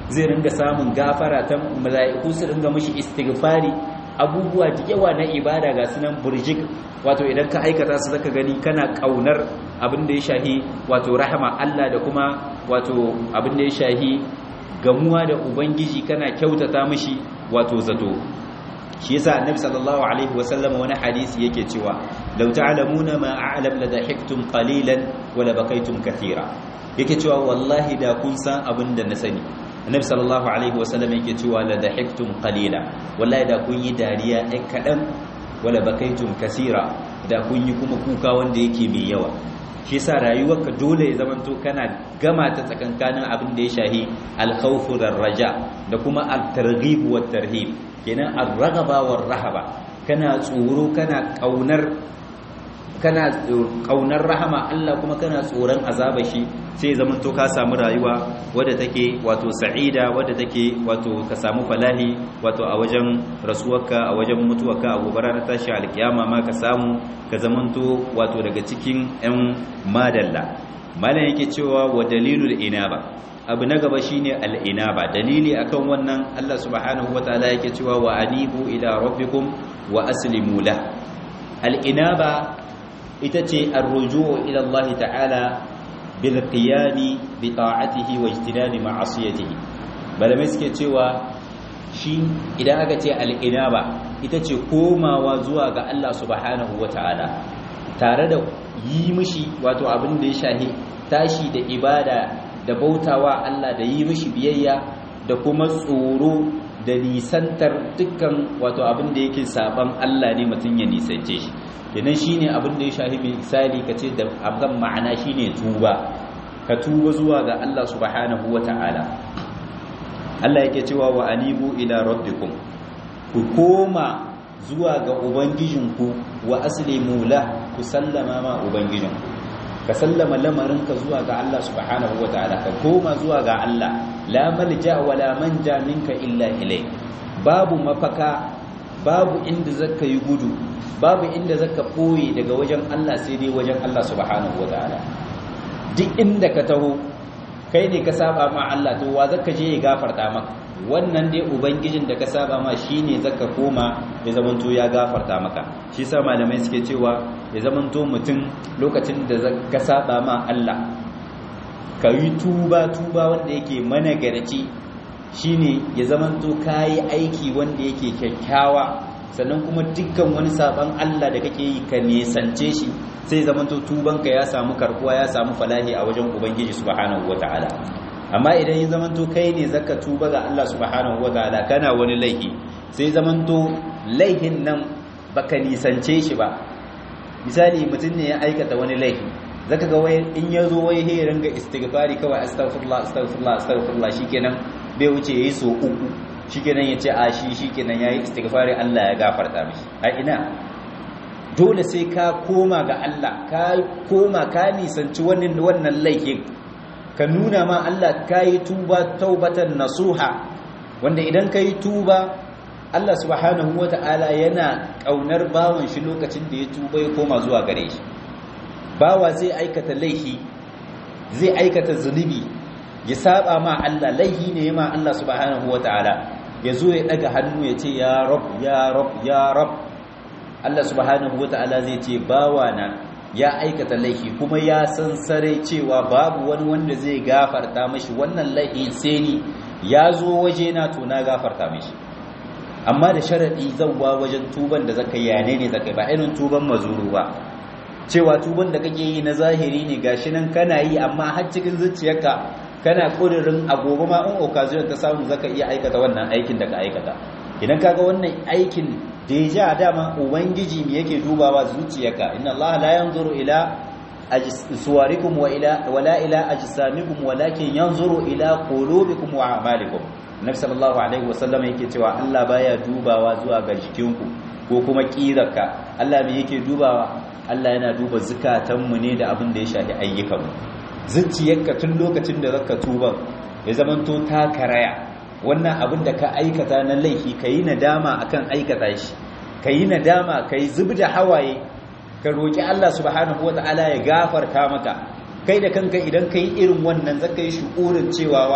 zai ringa samun gafara ta mala'iku su ringa mishi istighfari abubuwa da yawa na ibada ga sunan burjik wato idan ka aikata su zaka gani kana kaunar abin da ya shahi wato rahama Allah da kuma wato abin da ya shahi gamuwa da ubangiji kana kyautata mishi wato zato shi yasa annabi sallallahu alaihi wasallam wani hadisi yake cewa law ta'lamuna ma a'lam la dahiktum qalilan wa la bakaytum kathira yake cewa wallahi da kun san abin da na sani annabi sallallahu alaihi wasallam yake cewa la dahiktum qalila wallahi da kun yi dariya ɗan kaɗan wala bakaitum kasira da kun yi kuma kuka wanda yake mai yawa shi yasa rayuwarka dole ya zamanto kana gama ta tsakankanin abin da ya shahi al-khawfu raja da kuma al-targhib wa tarhib kenan ar-raghaba war rahaba kana tsoro kana kaunar kana kaunar rahama Allah kuma kana tsoron azaba shi sai zaman to ka samu rayuwa wadda take wato sa'ida wadda take wato ka samu falahi wato a wajen rasuwarka a wajen mutuwarka a gobe ranar tashi alkiyama ma ka samu ka zamanto wato daga cikin yan madalla malam yake cewa wa dalilul inaba abu na gaba shine al-inaba dalili akan wannan Allah subhanahu wataala yake cewa wa anibu ila rabbikum wa aslimu la al-inaba ita ce arruju'u ila Allah ta'ala bil qiyami bi ta'atihi wa ijtinabi ma'asiyatihi malamai suke cewa shi idan aka ce al-inaba ita ce komawa zuwa ga Allah subhanahu wata'ala tare da yi mishi wato abin da ya shahi tashi da ibada da bautawa Allah da yi mishi biyayya da kuma tsoro da nisantar dukkan wato abin da yake saban Allah ne mutum ya nisance shi kenan shine abin da ya shahi misali kace da abgan ma'ana shine tuba ka tuba zuwa ga Allah subhanahu wata'ala Allah yake cewa wa anibu ila rabbikum ku koma zuwa ga ubangijinku wa aslimu la ku sallama ma ubangijinku ka sallama lamarinka zuwa ga Allah subhanahu wata'ala ka koma zuwa ga Allah la malja wa la manja minka illa ilai babu mafaka babu inda zaka yi gudu babu inda zaka boye daga wajen Allah sai dai wajen Allah subhanahu wataala duk inda ka taho kai ne ka saba ma Allah to wa zaka je ya gafarta maka wannan dai ubangijin da ka saba ma shine zaka koma ya zamanto ya gafarta maka shi sa malamai suke cewa ya zamanto mutum lokacin da ka saba ma Allah ka yi tuba tuba wanda yake managarci shine ya zamanto kayi aiki wanda yake kyakkyawa sannan kuma dukkan wani saban Allah da kake yi ka nesance shi sai zamanto tubanka ya samu karkuwa ya samu falahi a wajen ubangiji subhanahu wataala amma idan ya zamanto kai ne zaka tuba ga Allah subhanahu wataala kana wani laifi sai zamanto laifin nan baka nisance shi ba misali mutum ne ya aikata wani laifi zaka ga wai in ya zo wai he ringa istighfari kawai astaghfirullah astaghfirullah astaghfirullah shikenan bai wuce yayi so uku shikenan yace a shi shikenan yayi istighfari Allah ya gafarta mishi a ina dole sai ka koma ga Allah ka koma ka nisanci wannan wannan laifin ka nuna ma Allah kai tuba taubatan nasuha wanda idan kai tuba Allah subhanahu wata'ala yana kaunar bawan shi lokacin da ya tuba ya koma zuwa gare shi bawa zai aikata laifi zai aikata zunubi ya saba ma Allah laifi ne ma Allah subhanahu wataala ya zo ya daga hannu ya ce ya rab ya rab ya rab Allah subhanahu wataala zai ce bawa na ya aikata laifi kuma ya san sare cewa babu wani wanda zai gafarta mashi wannan laifin sai ni ya zo waje na to na gafarta mashi amma da sharadi zawwa wajen tuban da zaka yi ne ne zaka ba irin tuban mazuru ba cewa tuban da kake yi na zahiri ne gashi nan kana yi amma har cikin zuciyarka kana kudirin agogo ma in occasion ta samu zaka iya aikata wannan aikin da ka aikata idan kaga wannan aikin da ya ja dama ubangiji me yake dubawa zuciyarka inna allaha la yanzuru ila suwarikum wa ila wala ila ajsamikum walakin yanzuru ila qulubikum wa a'malikum nabi sallallahu alaihi wasallam yake cewa Allah baya dubawa zuwa ga jikinku ko kuma kirarka Allah me yake dubawa Allah yana duba zukatanmu ne da abin da ya shafi ayyukanmu zuciyarka tun lokacin da zaka tuba ya zamanto ta karaya wannan abin da ka aikata na laifi kayi nadama akan aikata shi kayi nadama kayi zubda hawaye ka roki Allah subhanahu wataala ya gafarta maka kai da kanka idan kai irin wannan zaka yi shukurin cewa wa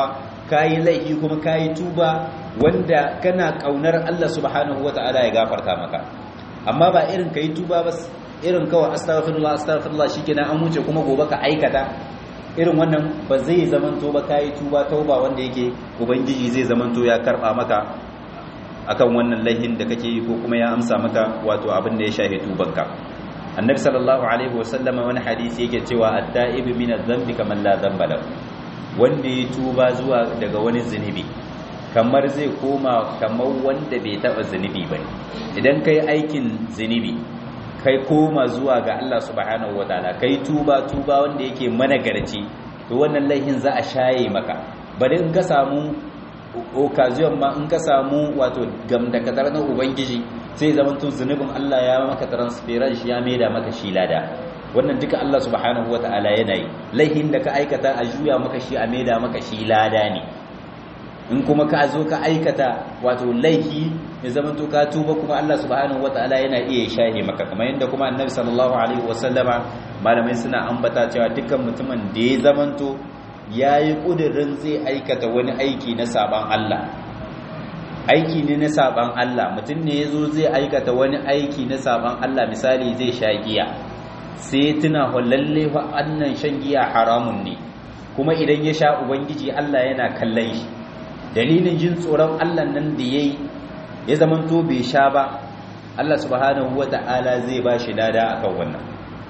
kayi laifi kuma kayi tuba wanda kana kaunar Allah subhanahu wata'ala ya gafarta maka amma ba irin kai tuba ba irin kawai astaghfirullah astaghfirullah shikenan an wuce kuma gobe ka aikata irin wannan ba zai zamanto ba kayi tuba tauba wanda yake ubangiji zai zamanto ya karba maka akan wannan laihin da kake yi ko kuma ya amsa maka wato abin da ya shahe tubanka annabi sallallahu alaihi wasallama wani hadisi yake cewa at-ta'ibu min adh-dhanbi kaman la dhanba lahu wanda ya tuba zuwa daga wani zunubi kamar zai koma kamar wanda bai taba zunubi ba idan kai aikin zunubi kai koma zuwa ga Allah subhanahu wataala kai tuba tuba wanda yake managarci to wannan laihin za a shaye maka bari in ka samu occasion ma in ka samu wato gamdakatar na ubangiji sai zaman to zunubin Allah ya maka transference ya maida maka shi lada wannan duka Allah subhanahu wataala yana yi laihin da ka aikata a juya maka shi a maida maka shi lada ne in kuma ka zo ka aikata wato laihi ya zama to ka tuba kuma Allah subhanahu wataala yana iya shahe maka kamar yadda kuma annabi sallallahu alaihi wasallama malamai suna ambata cewa dukkan mutumin da ya zamanto yayi kudirin zai aikata wani aiki na saban Allah aiki ne na saban Allah mutum ne yazo zai aikata wani aiki na saban Allah misali zai sha giya sai tuna lalle fa annan shan giya haramun ne kuma idan ya sha ubangiji Allah yana kallon shi dalilin jin tsoron Allah nan da yayi ya zamanto bai sha ba Allah subhanahu wata'ala zai ba shi lada akan wannan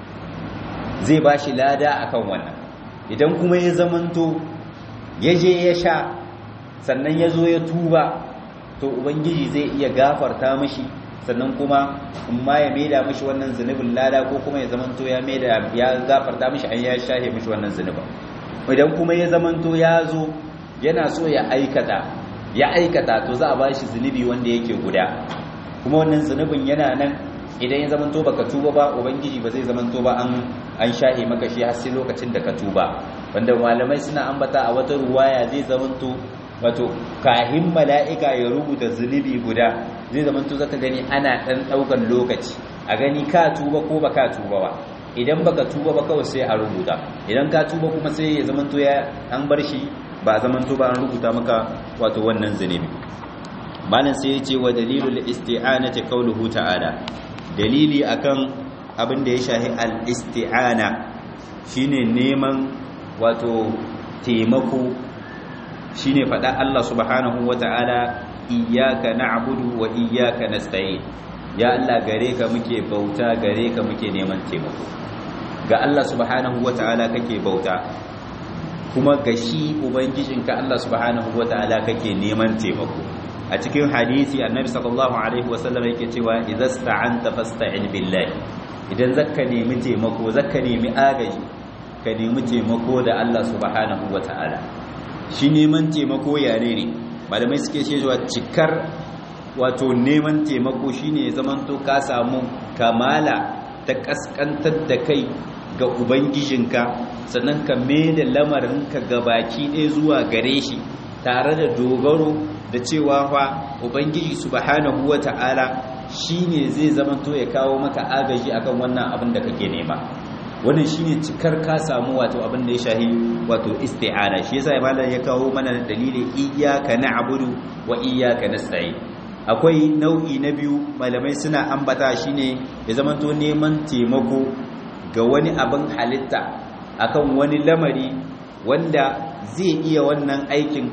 zai ba shi lada akan wannan idan kuma ya zamanto ya je ya sha sannan ya zo ya tuba to ubangiji zai iya gafarta mishi sannan kuma in ma ya maida mishi wannan zunubin lada ko kuma ya zamanto ya maida ya gafarta mishi an ya shahe mishi wannan zunubin idan kuma ya zamanto ya zo yana so ya aikata ya aikata to za a ba shi zunubi wanda yake guda kuma wannan zunubin yana nan idan ya zamanto baka tuba ba ubangiji ba zai zamanto ba an an shahe maka shi har sai lokacin da ka tuba wanda malamai suna ambata a wata ruwaya zai zamanto wato kahin mala'ika ya rubuta zunubi guda zai zamanto zaka gani ana dan daukan lokaci a gani ka tuba ko baka tuba ba idan baka tuba ba kawai sai a rubuta idan ka tuba kuma sai ya zamanto ya an bar shi ba zamanto ba an rubuta maka wato wannan zunubi malam sai ya ce wa dalilul isti'anati qawluhu ta'ala dalili akan abin da ya shahi al-isti'ana shine neman wato taimako shine faɗa Allah subhanahu wata'ala iyyaka na'budu wa iyyaka nasta'in ya Allah gare ka muke bauta gare ka muke neman taimako ga Allah subhanahu wata'ala kake bauta kuma ga shi ubangijinka Allah subhanahu wata'ala kake neman taimako a cikin hadisi annabi sallallahu alaihi wasallam yake cewa idza sta'anta fasta'in billahi idan zakka nemi taimako zakka nemi agaji ka nemi taimako da Allah subhanahu wata'ala shi neman taimako yare ne malamai suke cewa cikar wato neman taimako shine ya zamanto ka samu kamala ta kaskantar da kai ga ubangijinka sannan ka da lamarinka gabaki ɗaya zuwa gare shi tare da dogaro da cewa fa ubangiji subhanahu wata'ala shine zai zamanto ya kawo maka agaji akan wannan abin da kake nema wannan shine cikar ka samu wato abin da ya shahi wato isti'ana shi yasa malam ya kawo mana dalili iyyaka na'budu wa iyyaka nasta'in akwai nau'i na biyu malamai suna ambata shine ya zamanto neman taimako ga wani abin halitta akan wani lamari wanda zai iya wannan aikin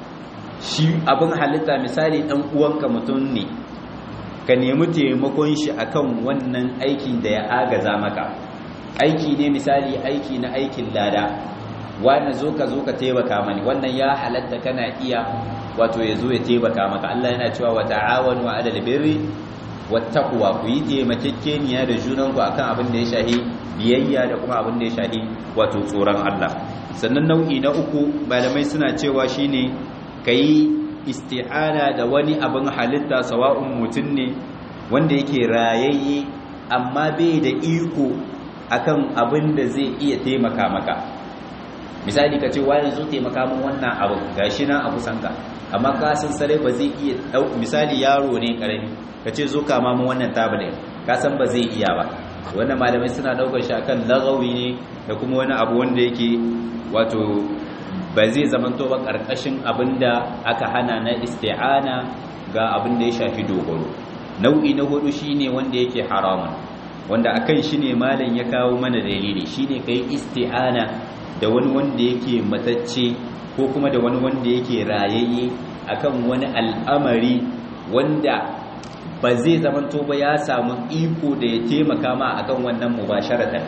shi abin halitta misali dan uwanka mutum ne ka nemi taimakon shi akan wannan aikin da ya agaza maka aiki ne misali aiki na aikin lada wani zo ka zo ka taimaka mani wannan ya halatta kana iya wato ya zo ya taimaka maka Allah yana cewa wa ta'awanu 'alal birri wattaqwa ku yi taimakekeniya da junanku akan abin da ya shahi biyayya da kuma abin da ya shahi wato tsoron Allah sannan nau'i na uku malamai suna cewa shine kai isti'ana da wani abin halitta sawa'un mutum ne wanda yake rayayye amma bai da iko akan abin da zai iya taimaka maka misali ka ce wani zo taimaka min wannan abu gashi nan a kusanka amma ka san sare ba zai iya dau misali yaro ne karami ka ce zo kama min wannan tablet ka san ba zai iya ba wannan malamai suna daukar shi akan lagawi ne da kuma wani abu wanda yake wato ba zai zamanto ba karkashin abinda aka hana na isti'ana ga abin da ya shafi dogaro nau'i na hudu shine wanda yake haramun wanda akan shi ne malam ya kawo mana dalili shine kai isti'ana da wani wanda yake matacce ko kuma da wani wanda yake rayayye akan wani al'amari wanda ba zai zamanto ba ya samu iko da ya taimaka ma akan wannan mubasharatan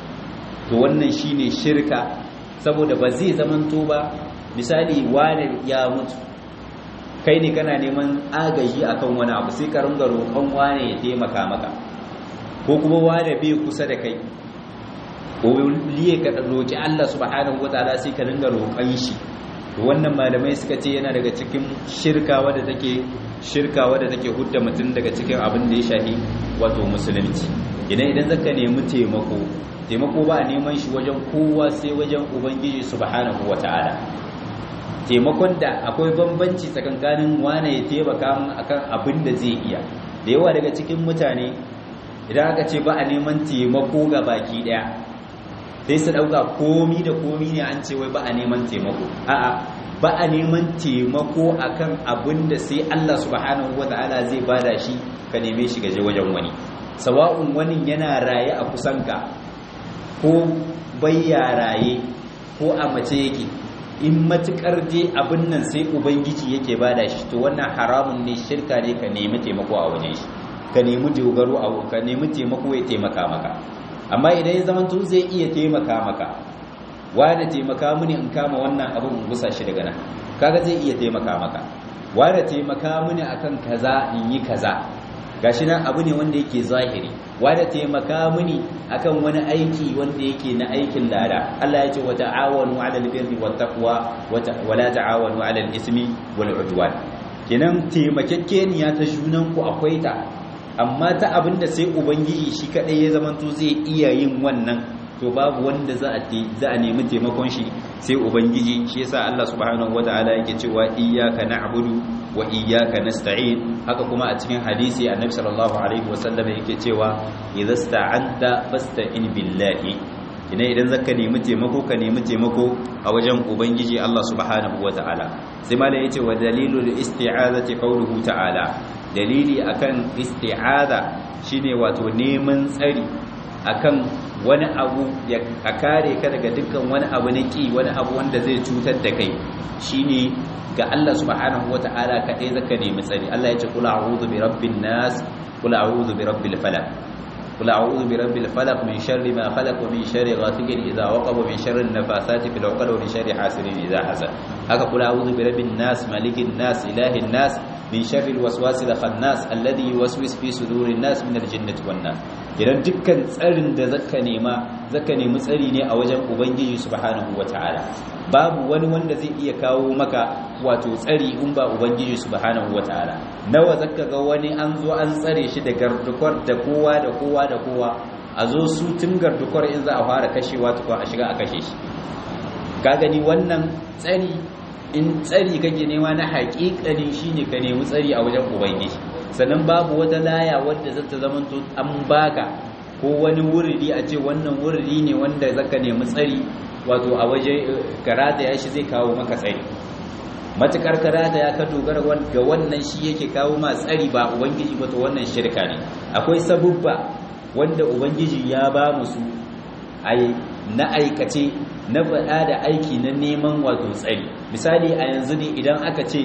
to wannan shine shirka saboda ba zai zamanto ba misali wani ya mutu kai ne kana neman agaji akan wani abu sai ka ringa roƙon wane ya taimaka maka ko kuma wane bai kusa da kai ko liye ka roƙi Allah subhanahu wataala sai ka ringa roƙon shi to wannan malamai suka ce yana daga cikin shirka wadda take shirka wadda take hudda mutum daga cikin abin da ya shafi wato musulunci idan idan zaka nemi taimako taimako ba a neman shi wajen kowa sai wajen ubangiji subhanahu wataala taimakon da akwai bambanci tsakankanin wane ya taimaka min akan abin da zai iya da yawa daga cikin mutane idan aka ce ba a neman taimako ga baki daya sai su dauka komi da komi ne an ce wai ba a neman taimako a'a ba a neman taimako akan abin da sai Allah subhanahu wataala zai bada shi ka neme shi gaje wajen wani sawa'un wani yana raye a kusanka ko bayya raye ko a mace yake in matukar je abin nan sai ubangiji yake bada shi to wannan haramun ne shirka ne ka nemi taimako a wajen shi ka nemi dogaro a ka nemi taimako ya taimaka maka amma idan ya zama tun zai iya taimaka maka wanda taimaka mini in kama wannan abin in gusa shi daga nan kaga zai iya taimaka maka wanda taimaka mini akan kaza in yi kaza gashi nan abu ne wanda yake zahiri wanda taimaka mini akan wani aiki wanda yake na aikin lada Allah ya ce wa ta'awanu 'alal birri wat taqwa wa la ta'awanu 'alal ismi wal 'udwan kenan taimakekeniya ta junan ku akwai ta amma ta abinda sai ubangiji shi kadai ya zamanto zai iya yin wannan to babu wanda za a za a nemi taimakon shi sai ubangiji shi yasa Allah subhanahu wataala yake cewa iyyaka na'budu wa iyyaka nasta'in haka kuma a cikin hadisi annabi sallallahu alaihi wasallam yake cewa idza sta'anta fasta'in billahi ina idan zaka nemi taimako ka nemi taimako a wajen ubangiji Allah subhanahu wataala sai malai yace wa dalilul isti'azati qawluhu ta'ala dalili akan isti'aza shine wato neman tsari akan wani abu ya a kare ka daga dukkan wani abu na ki wani abu wanda zai cutar da kai shine ga Allah subhanahu wata'ala kadai zaka nemi tsari Allah ya ce kula a'udhu bi rabbin nas kula a'udhu bi rabbil falaq kula a'udhu bi rabbil falaq min sharri ma khalaq wa min sharri ghasiqin idha waqab wa min sharri an-nafathati fil 'uqad wa min sharri hasidin idha hasad haka kula a'udhu bi rabbin nas malikin nas ilahin nas min sharri al-waswasil khannas alladhi yuwaswisu fi sudurin nas min al-jinnati wan nas idan dukkan tsarin da zaka nema zaka nemi tsari ne a wajen ubangiji subhanahu wataala babu wani wanda zai iya kawo maka wato tsari in ba ubangiji subhanahu wataala nawa zaka ga wani an zo an tsare shi da gardukwar da kowa da kowa da kowa a zo su tun gardukwar in za a fara kashewa tukwa a shiga a kashe shi ka gani wannan tsari in tsari kake nema na haƙiƙani shine ka nemi tsari a wajen ubangiji sannan babu wata laya wadda zata zamanto an baka ko wani wuridi a ce wannan wuridi ne wanda zaka nemi tsari wato a waje karata ya shi zai kawo maka tsari matukar karata ya ka dogara ga wannan shi yake kawo ma tsari ba ubangiji ba to wannan shirka ne akwai sabubba wanda ubangiji ya ba musu ai na aikace na faɗa da aiki na neman wato tsari misali a yanzu ne idan aka ce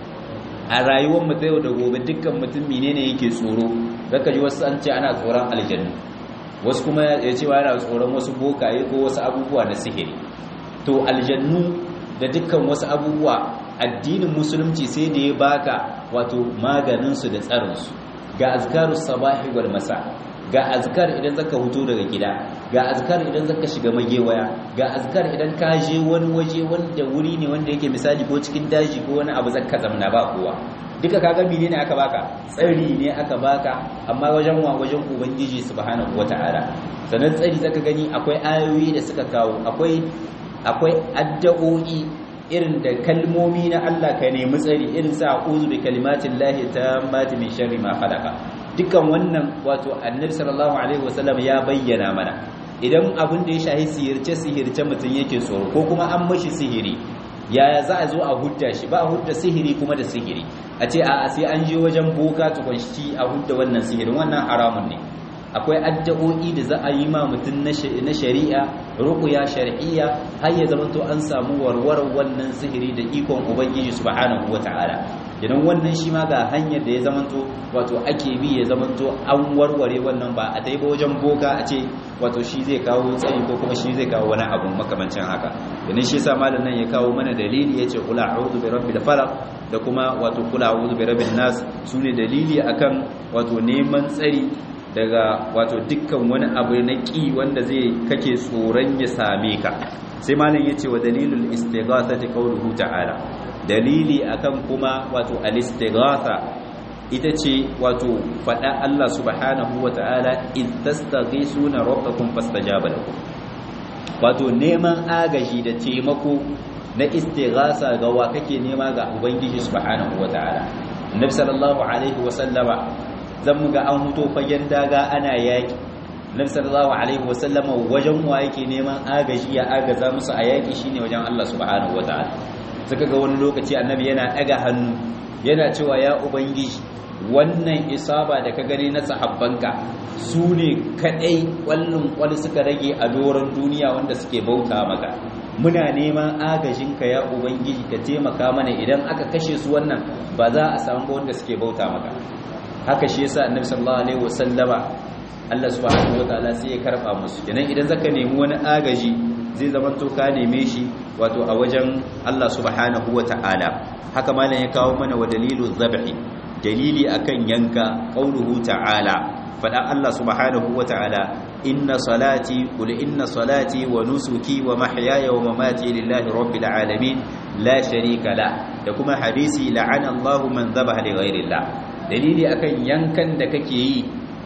a rayuwar mu ta yau da gobe dukkan mutum menene yake tsoro zaka ji wasu an ce ana tsoron aljannu wasu kuma ya ce yana tsoron wasu bokaye ko wasu abubuwa na sihiri to aljannu da dukkan wasu abubuwa addinin musulunci sai da ya baka wato maganin su da tsarin su ga azkarus sabahi wal masa ga azkar idan zaka huto daga gida ga azkar idan zaka shiga magewaya ga azkar idan ka je wani waje wanda wuri ne wanda yake misali ko cikin daji ko wani abu zaka zamna ba kowa duka kaga mene ne aka baka tsari ne aka baka amma wajen wa wajen ubangiji subhanahu wataala sannan tsari zaka gani akwai ayoyi da suka kawo akwai akwai addu'o'i irin da kalmomi na Allah ka nemi tsari irin sa a'udhu bi kalimatillahi tammati min sharri ma khalaqa dukkan wannan wato annabi sallallahu alaihi wasallam ya bayyana mana idan abin da ya shahi sihirce sihirce mutum yake tsoro ko kuma an mashi sihiri yaya za a zo a hudda shi ba a hudda sihiri kuma da sihiri a ce a sai an je wajen boka tukun shi a hudda wannan sihirin wannan haramun ne akwai addu'o'i da za a yi ma mutum na shari'a ruqya shar'iyya har ya zama to an samu warwarar wannan sihiri da ikon ubangiji subhanahu wata'ala idan wannan shi ma ga hanyar da ya zama to wato ake bi ya zama to an warware wannan ba a dai ba wajen boka a ce wato shi zai kawo tsayi ko kuma shi zai kawo wani abu makamancin haka idan shi yasa malam nan ya kawo mana dalili yace qul a'udhu bi rabbil falaq da kuma wato qul a'udhu bi rabbin nas sune dalili akan wato neman tsari daga wato dukkan wani abu na ƙi wanda zai kake tsoron ya same ka sai malam ya ce wa dalilul istighathati qawluhu ta'ala dalili akan kuma wato al-istighatha ita ce wato fada Allah subhanahu wa ta'ala in tastaghisuna rabbakum fastajaba lakum wato neman agaji da taimako na istighatha ga wa kake nema ga ubangiji subhanahu wa ta'ala annabi sallallahu alaihi wa sallama zan muga an huto fagen daga ana yaki nabi sallallahu alaihi wasallama wajen wa yake neman agaji ya agaza musu a yaki shine wajen Allah subhanahu wataala suka ga wani lokaci annabi yana daga hannu yana cewa ya ubangiji wannan isaba da ka gani na sahabbanka su ne kadai kwallon kwal suka rage a doron duniya wanda suke bauta maka muna neman agajinka ya ubangiji ka taimaka mana idan aka kashe su wannan ba za a samu wanda suke bauta maka haka shi yasa annabi sallallahu alaihi wasallama Allah subhanahu wataala sai ya karba musu kenan idan zaka nemi wani agaji zai zama to ka neme shi wato a wajen Allah subhanahu wataala haka malam ya kawo mana wa dalilu dhabhi dalili akan yanka qauluhu ta'ala fada Allah subhanahu wataala inna salati qul inna salati wa nusuki wa mahyaya wa mamati lillahi rabbil alamin la sharika la da kuma hadisi la'ana Allahu man dhabaha li ghayrillah dalili akan yankan da kake yi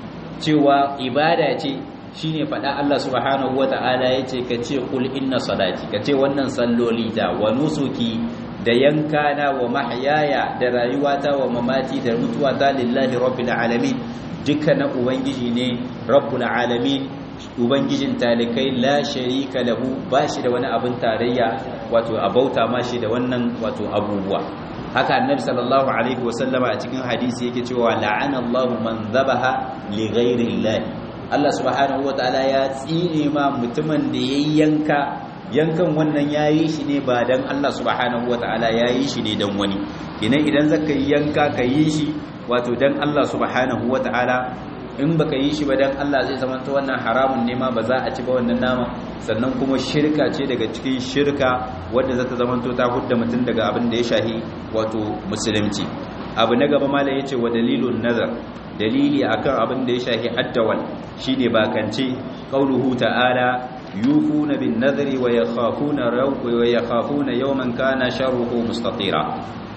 cewa ibada ce shine faɗa Allah subhanahu wata'ala yace ka ce kul inna salati ka ce wannan salloli ta wa nusuki da yankana wa mahyaya da rayuwata wa mamati da mutuwata lillahi rabbil alamin duka na ubangiji ne rabbul alamin ubangijin talikai la sharika lahu bashi da wani abin tarayya wato abauta mashi da wannan wato abubuwa haka annabi sallallahu alaihi wasallama a cikin hadisi yake cewa la'ana Allahu man dhabaha li ghairi Allah Allah subhanahu wataala ya tsine ma mutumin da yayi yanka yankan wannan yayi shi ne ba dan Allah subhanahu wataala yayi shi ne dan wani idan idan zaka yi yanka ka yi shi wato dan Allah subhanahu wataala in baka yi shi ba dan Allah zai zama ta wannan haramun ne ma ba za a ci ba wannan nama sannan kuma shirka ce daga cikin shirka wadda za ta zama to ta hudda mutum daga abin da ya shahi wato musulunci abu na gaba malai yace wa dalilun nazar dalili akan abin da ya shahi addawal shine bakance qauluhu ta'ala yufuna bin nadri wa yakhafuna wa yakhafuna yawman kana sharruhu mustatira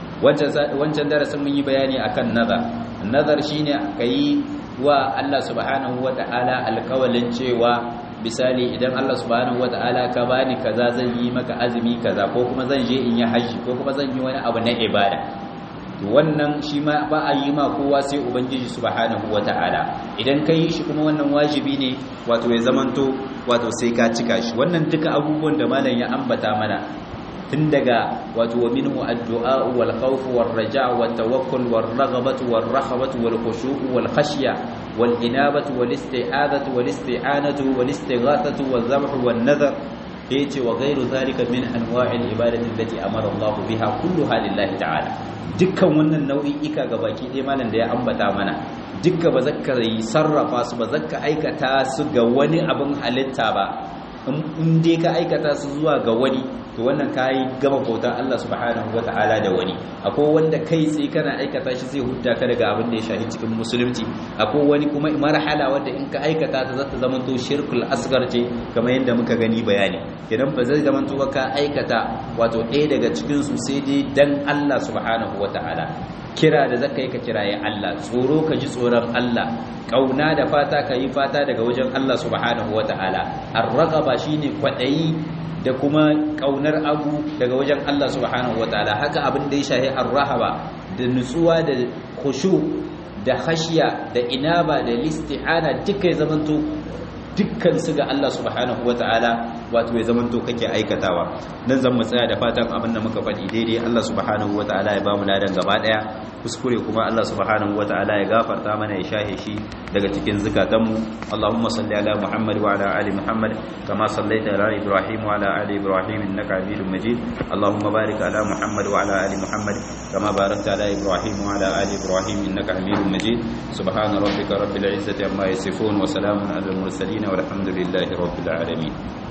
wancan darasin mun yi bayani akan nazar nazar shine kai wa Allah subhanahu wata'ala alkawalin cewa misali idan Allah subhanahu wata'ala ka bani kaza zan yi maka azumi kaza ko kuma zan je in yi haji ko kuma zan yi wani abu na ibada to wannan shi ma ba a yi ma kowa sai ubangiji subhanahu wata'ala idan ka yi shi kuma wannan wajibi ne wato ya zamanto wato sai ka cika shi wannan duka abubuwan da malam ya ambata mana tun daga wato wa minhu addu'a wal khawf wal raja' wat tawakkul wal raghabatu wal rahabatu wal khushu' wal khashya wal inabatu wal isti'adatu wal isti'anatu wal istighathatu wal dhabhu wan nadhar yace wa ghayru dhalika min anwa'il ibadati allati amara Allah biha kulluha lillahi ta'ala dukkan wannan nau'i'ika gabaki ɗaya malam da ya ambata mana dukka ba zakka yi sarrafa su ba zakka aikata su ga wani abin halitta ba in dai ka aikata su zuwa ga wani to wannan kayi gama bautar Allah subhanahu wata'ala da wani akwai wanda kai tsaye kana aikata shi zai hudda ka daga abin da ya shahi cikin musulunci akwai wani kuma marhala wanda in ka aikata ta zata zama to shirkul asgar ce kamar yadda muka gani bayani idan ba zai zama to ka aikata wato ɗaya daga cikin su sai dai dan Allah subhanahu wata'ala kira da zaka yi ka kiraye Allah tsoro ka ji tsoron Allah kauna da fata ka yi fata daga wajen Allah subhanahu wata'ala ar-raqaba shine kwadayi da kuma kaunar abu daga wajen Allah subhanahu wataala haka abin da ya shahi ar-rahaba da nutsuwa da khushu da khashiya da inaba da listi'ana duka ya zamanto dukkan su ga Allah subhanahu wataala wato ya zamanto kake aikatawa dan zan mu tsaya da fatan abin da muka faɗi daidai Allah subhanahu wataala ya bamu ladan gaba daya kuskure kuma Allah subhanahu wataala ya gafarta mana ya shahe shi daga cikin zukatanmu Allahumma salli ala Muhammad wa ala ali Muhammad kama sallaita ala Ibrahim wa ala ali Ibrahim innaka Hamidum Majid Allahumma barik ala Muhammad wa ala ali Muhammad kama barakta ala Ibrahim wa ala ali Ibrahim innaka Hamidum Majid subhana rabbika rabbil izzati amma yasifun wa salamun ala al mursalin والحمد لله رب العالمين